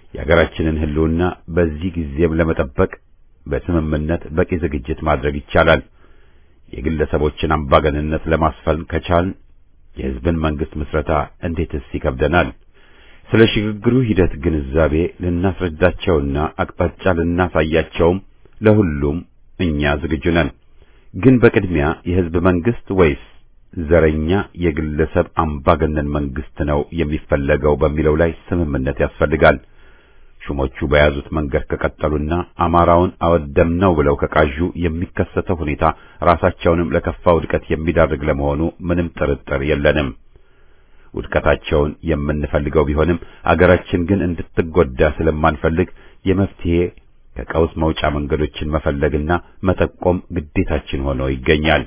የሀገራችንን ሕልውና በዚህ ጊዜም ለመጠበቅ በስምምነት በቂ ዝግጅት ማድረግ ይቻላል። የግለሰቦችን አምባገንነት ለማስፈን ከቻልን የሕዝብን መንግስት ምስረታ እንዴትስ ይከብደናል? ስለ ሽግግሩ ሂደት ግንዛቤ ልናስረዳቸውና አቅጣጫ ልናሳያቸውም ለሁሉም እኛ ዝግጁ ነን። ግን በቅድሚያ የሕዝብ መንግስት ወይስ ዘረኛ የግለሰብ አምባገነን መንግስት ነው የሚፈለገው በሚለው ላይ ስምምነት ያስፈልጋል። ሹሞቹ በያዙት መንገድ ከቀጠሉና አማራውን አወደምነው ብለው ከቃዡ የሚከሰተው ሁኔታ ራሳቸውንም ለከፋ ውድቀት የሚዳርግ ለመሆኑ ምንም ጥርጥር የለንም። ውድቀታቸውን የምንፈልገው ቢሆንም አገራችን ግን እንድትጎዳ ስለማንፈልግ የመፍትሄ ከቀውስ መውጫ መንገዶችን መፈለግና መጠቆም ግዴታችን ሆኖ ይገኛል።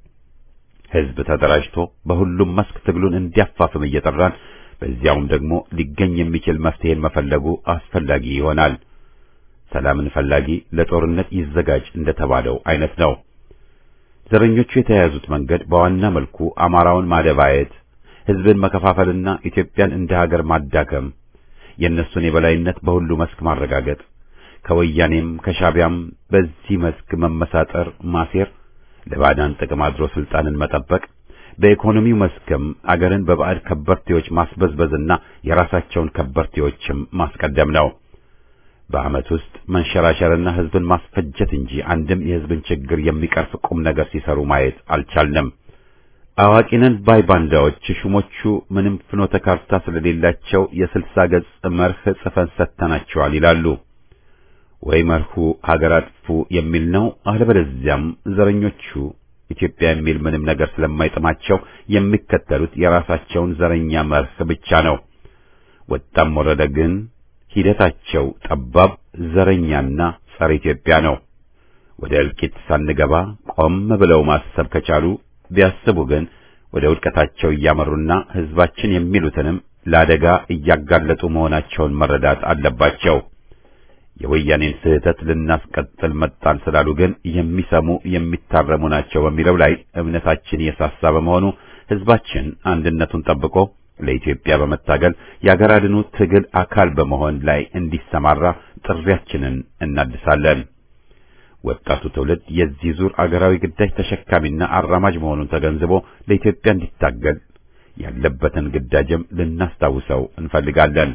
ሕዝብ ተደራጅቶ በሁሉም መስክ ትግሉን እንዲያፋፍም እየጠራን በዚያውም ደግሞ ሊገኝ የሚችል መፍትሄን መፈለጉ አስፈላጊ ይሆናል። ሰላምን ፈላጊ ለጦርነት ይዘጋጅ እንደተባለው አይነት ነው። ዘረኞቹ የተያያዙት መንገድ በዋና መልኩ አማራውን ማደባየት፣ ሕዝብን መከፋፈልና ኢትዮጵያን እንደ ሀገር ማዳከም፣ የእነሱን የበላይነት በሁሉ መስክ ማረጋገጥ፣ ከወያኔም ከሻቢያም በዚህ መስክ መመሳጠር፣ ማሴር፣ ለባዕዳን ጥቅም አድሮ ስልጣንን መጠበቅ በኢኮኖሚው መስክም አገርን በባዕድ ከበርቴዎች ማስበዝበዝና የራሳቸውን ከበርቴዎችም ማስቀደም ነው። በዓመት ውስጥ መንሸራሸርና ሕዝብን ማስፈጀት እንጂ አንድም የሕዝብን ችግር የሚቀርፍ ቁም ነገር ሲሰሩ ማየት አልቻልንም። አዋቂነን ባይ ባንዳዎች ሹሞቹ ምንም ፍኖተ ካርታ ስለሌላቸው የስልሳ ገጽ መርህ ጽፈን ሰጥተናቸዋል ይላሉ። ወይ መርሁ ሀገር አጥፉ የሚል ነው። አለበለዚያም ዘረኞቹ ኢትዮጵያ የሚል ምንም ነገር ስለማይጥማቸው የሚከተሉት የራሳቸውን ዘረኛ መርህ ብቻ ነው። ወጣም ወረደ ግን ሂደታቸው ጠባብ፣ ዘረኛና ጸረ ኢትዮጵያ ነው። ወደ እልቂት ሳንገባ ቆም ብለው ማሰብ ከቻሉ ቢያስቡ ግን ወደ ውድቀታቸው እያመሩና ሕዝባችን የሚሉትንም ለአደጋ እያጋለጡ መሆናቸውን መረዳት አለባቸው። የወያኔን ስህተት ልናስቀጥል መጣን ስላሉ ግን የሚሰሙ የሚታረሙ ናቸው በሚለው ላይ እምነታችን የሳሳ በመሆኑ ሕዝባችን አንድነቱን ጠብቆ ለኢትዮጵያ በመታገል የአገር አድኑ ትግል አካል በመሆን ላይ እንዲሰማራ ጥሪያችንን እናድሳለን። ወጣቱ ትውልድ የዚህ ዙር አገራዊ ግዳጅ ተሸካሚና አራማጅ መሆኑን ተገንዝቦ ለኢትዮጵያ እንዲታገል ያለበትን ግዳጅም ልናስታውሰው እንፈልጋለን።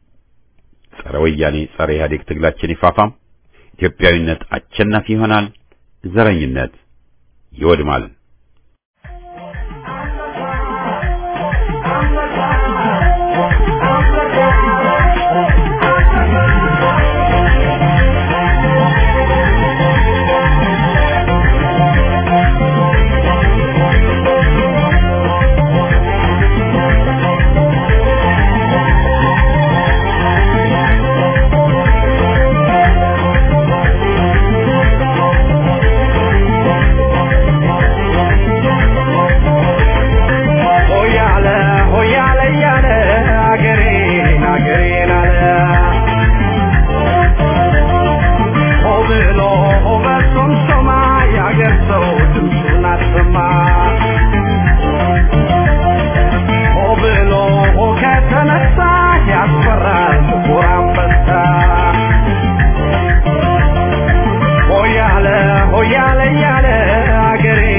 ጸረ ወያኔ ጸረ ኢህአዴግ ትግላችን ይፋፋም። ኢትዮጵያዊነት አሸናፊ ይሆናል። ዘረኝነት ይወድማል። ሆያለ ሆያለ እያለ አገሬን አገሬን አለ ሆ ብሎ ሆ በሶምሶማ የአገር ሰው ድምፁን አሰማ ሆ ብሎ ሆ ከተነሳ ያስፈራል ጥቁር አንበሳ ሆያለ ሆያለ እያለ አገሬ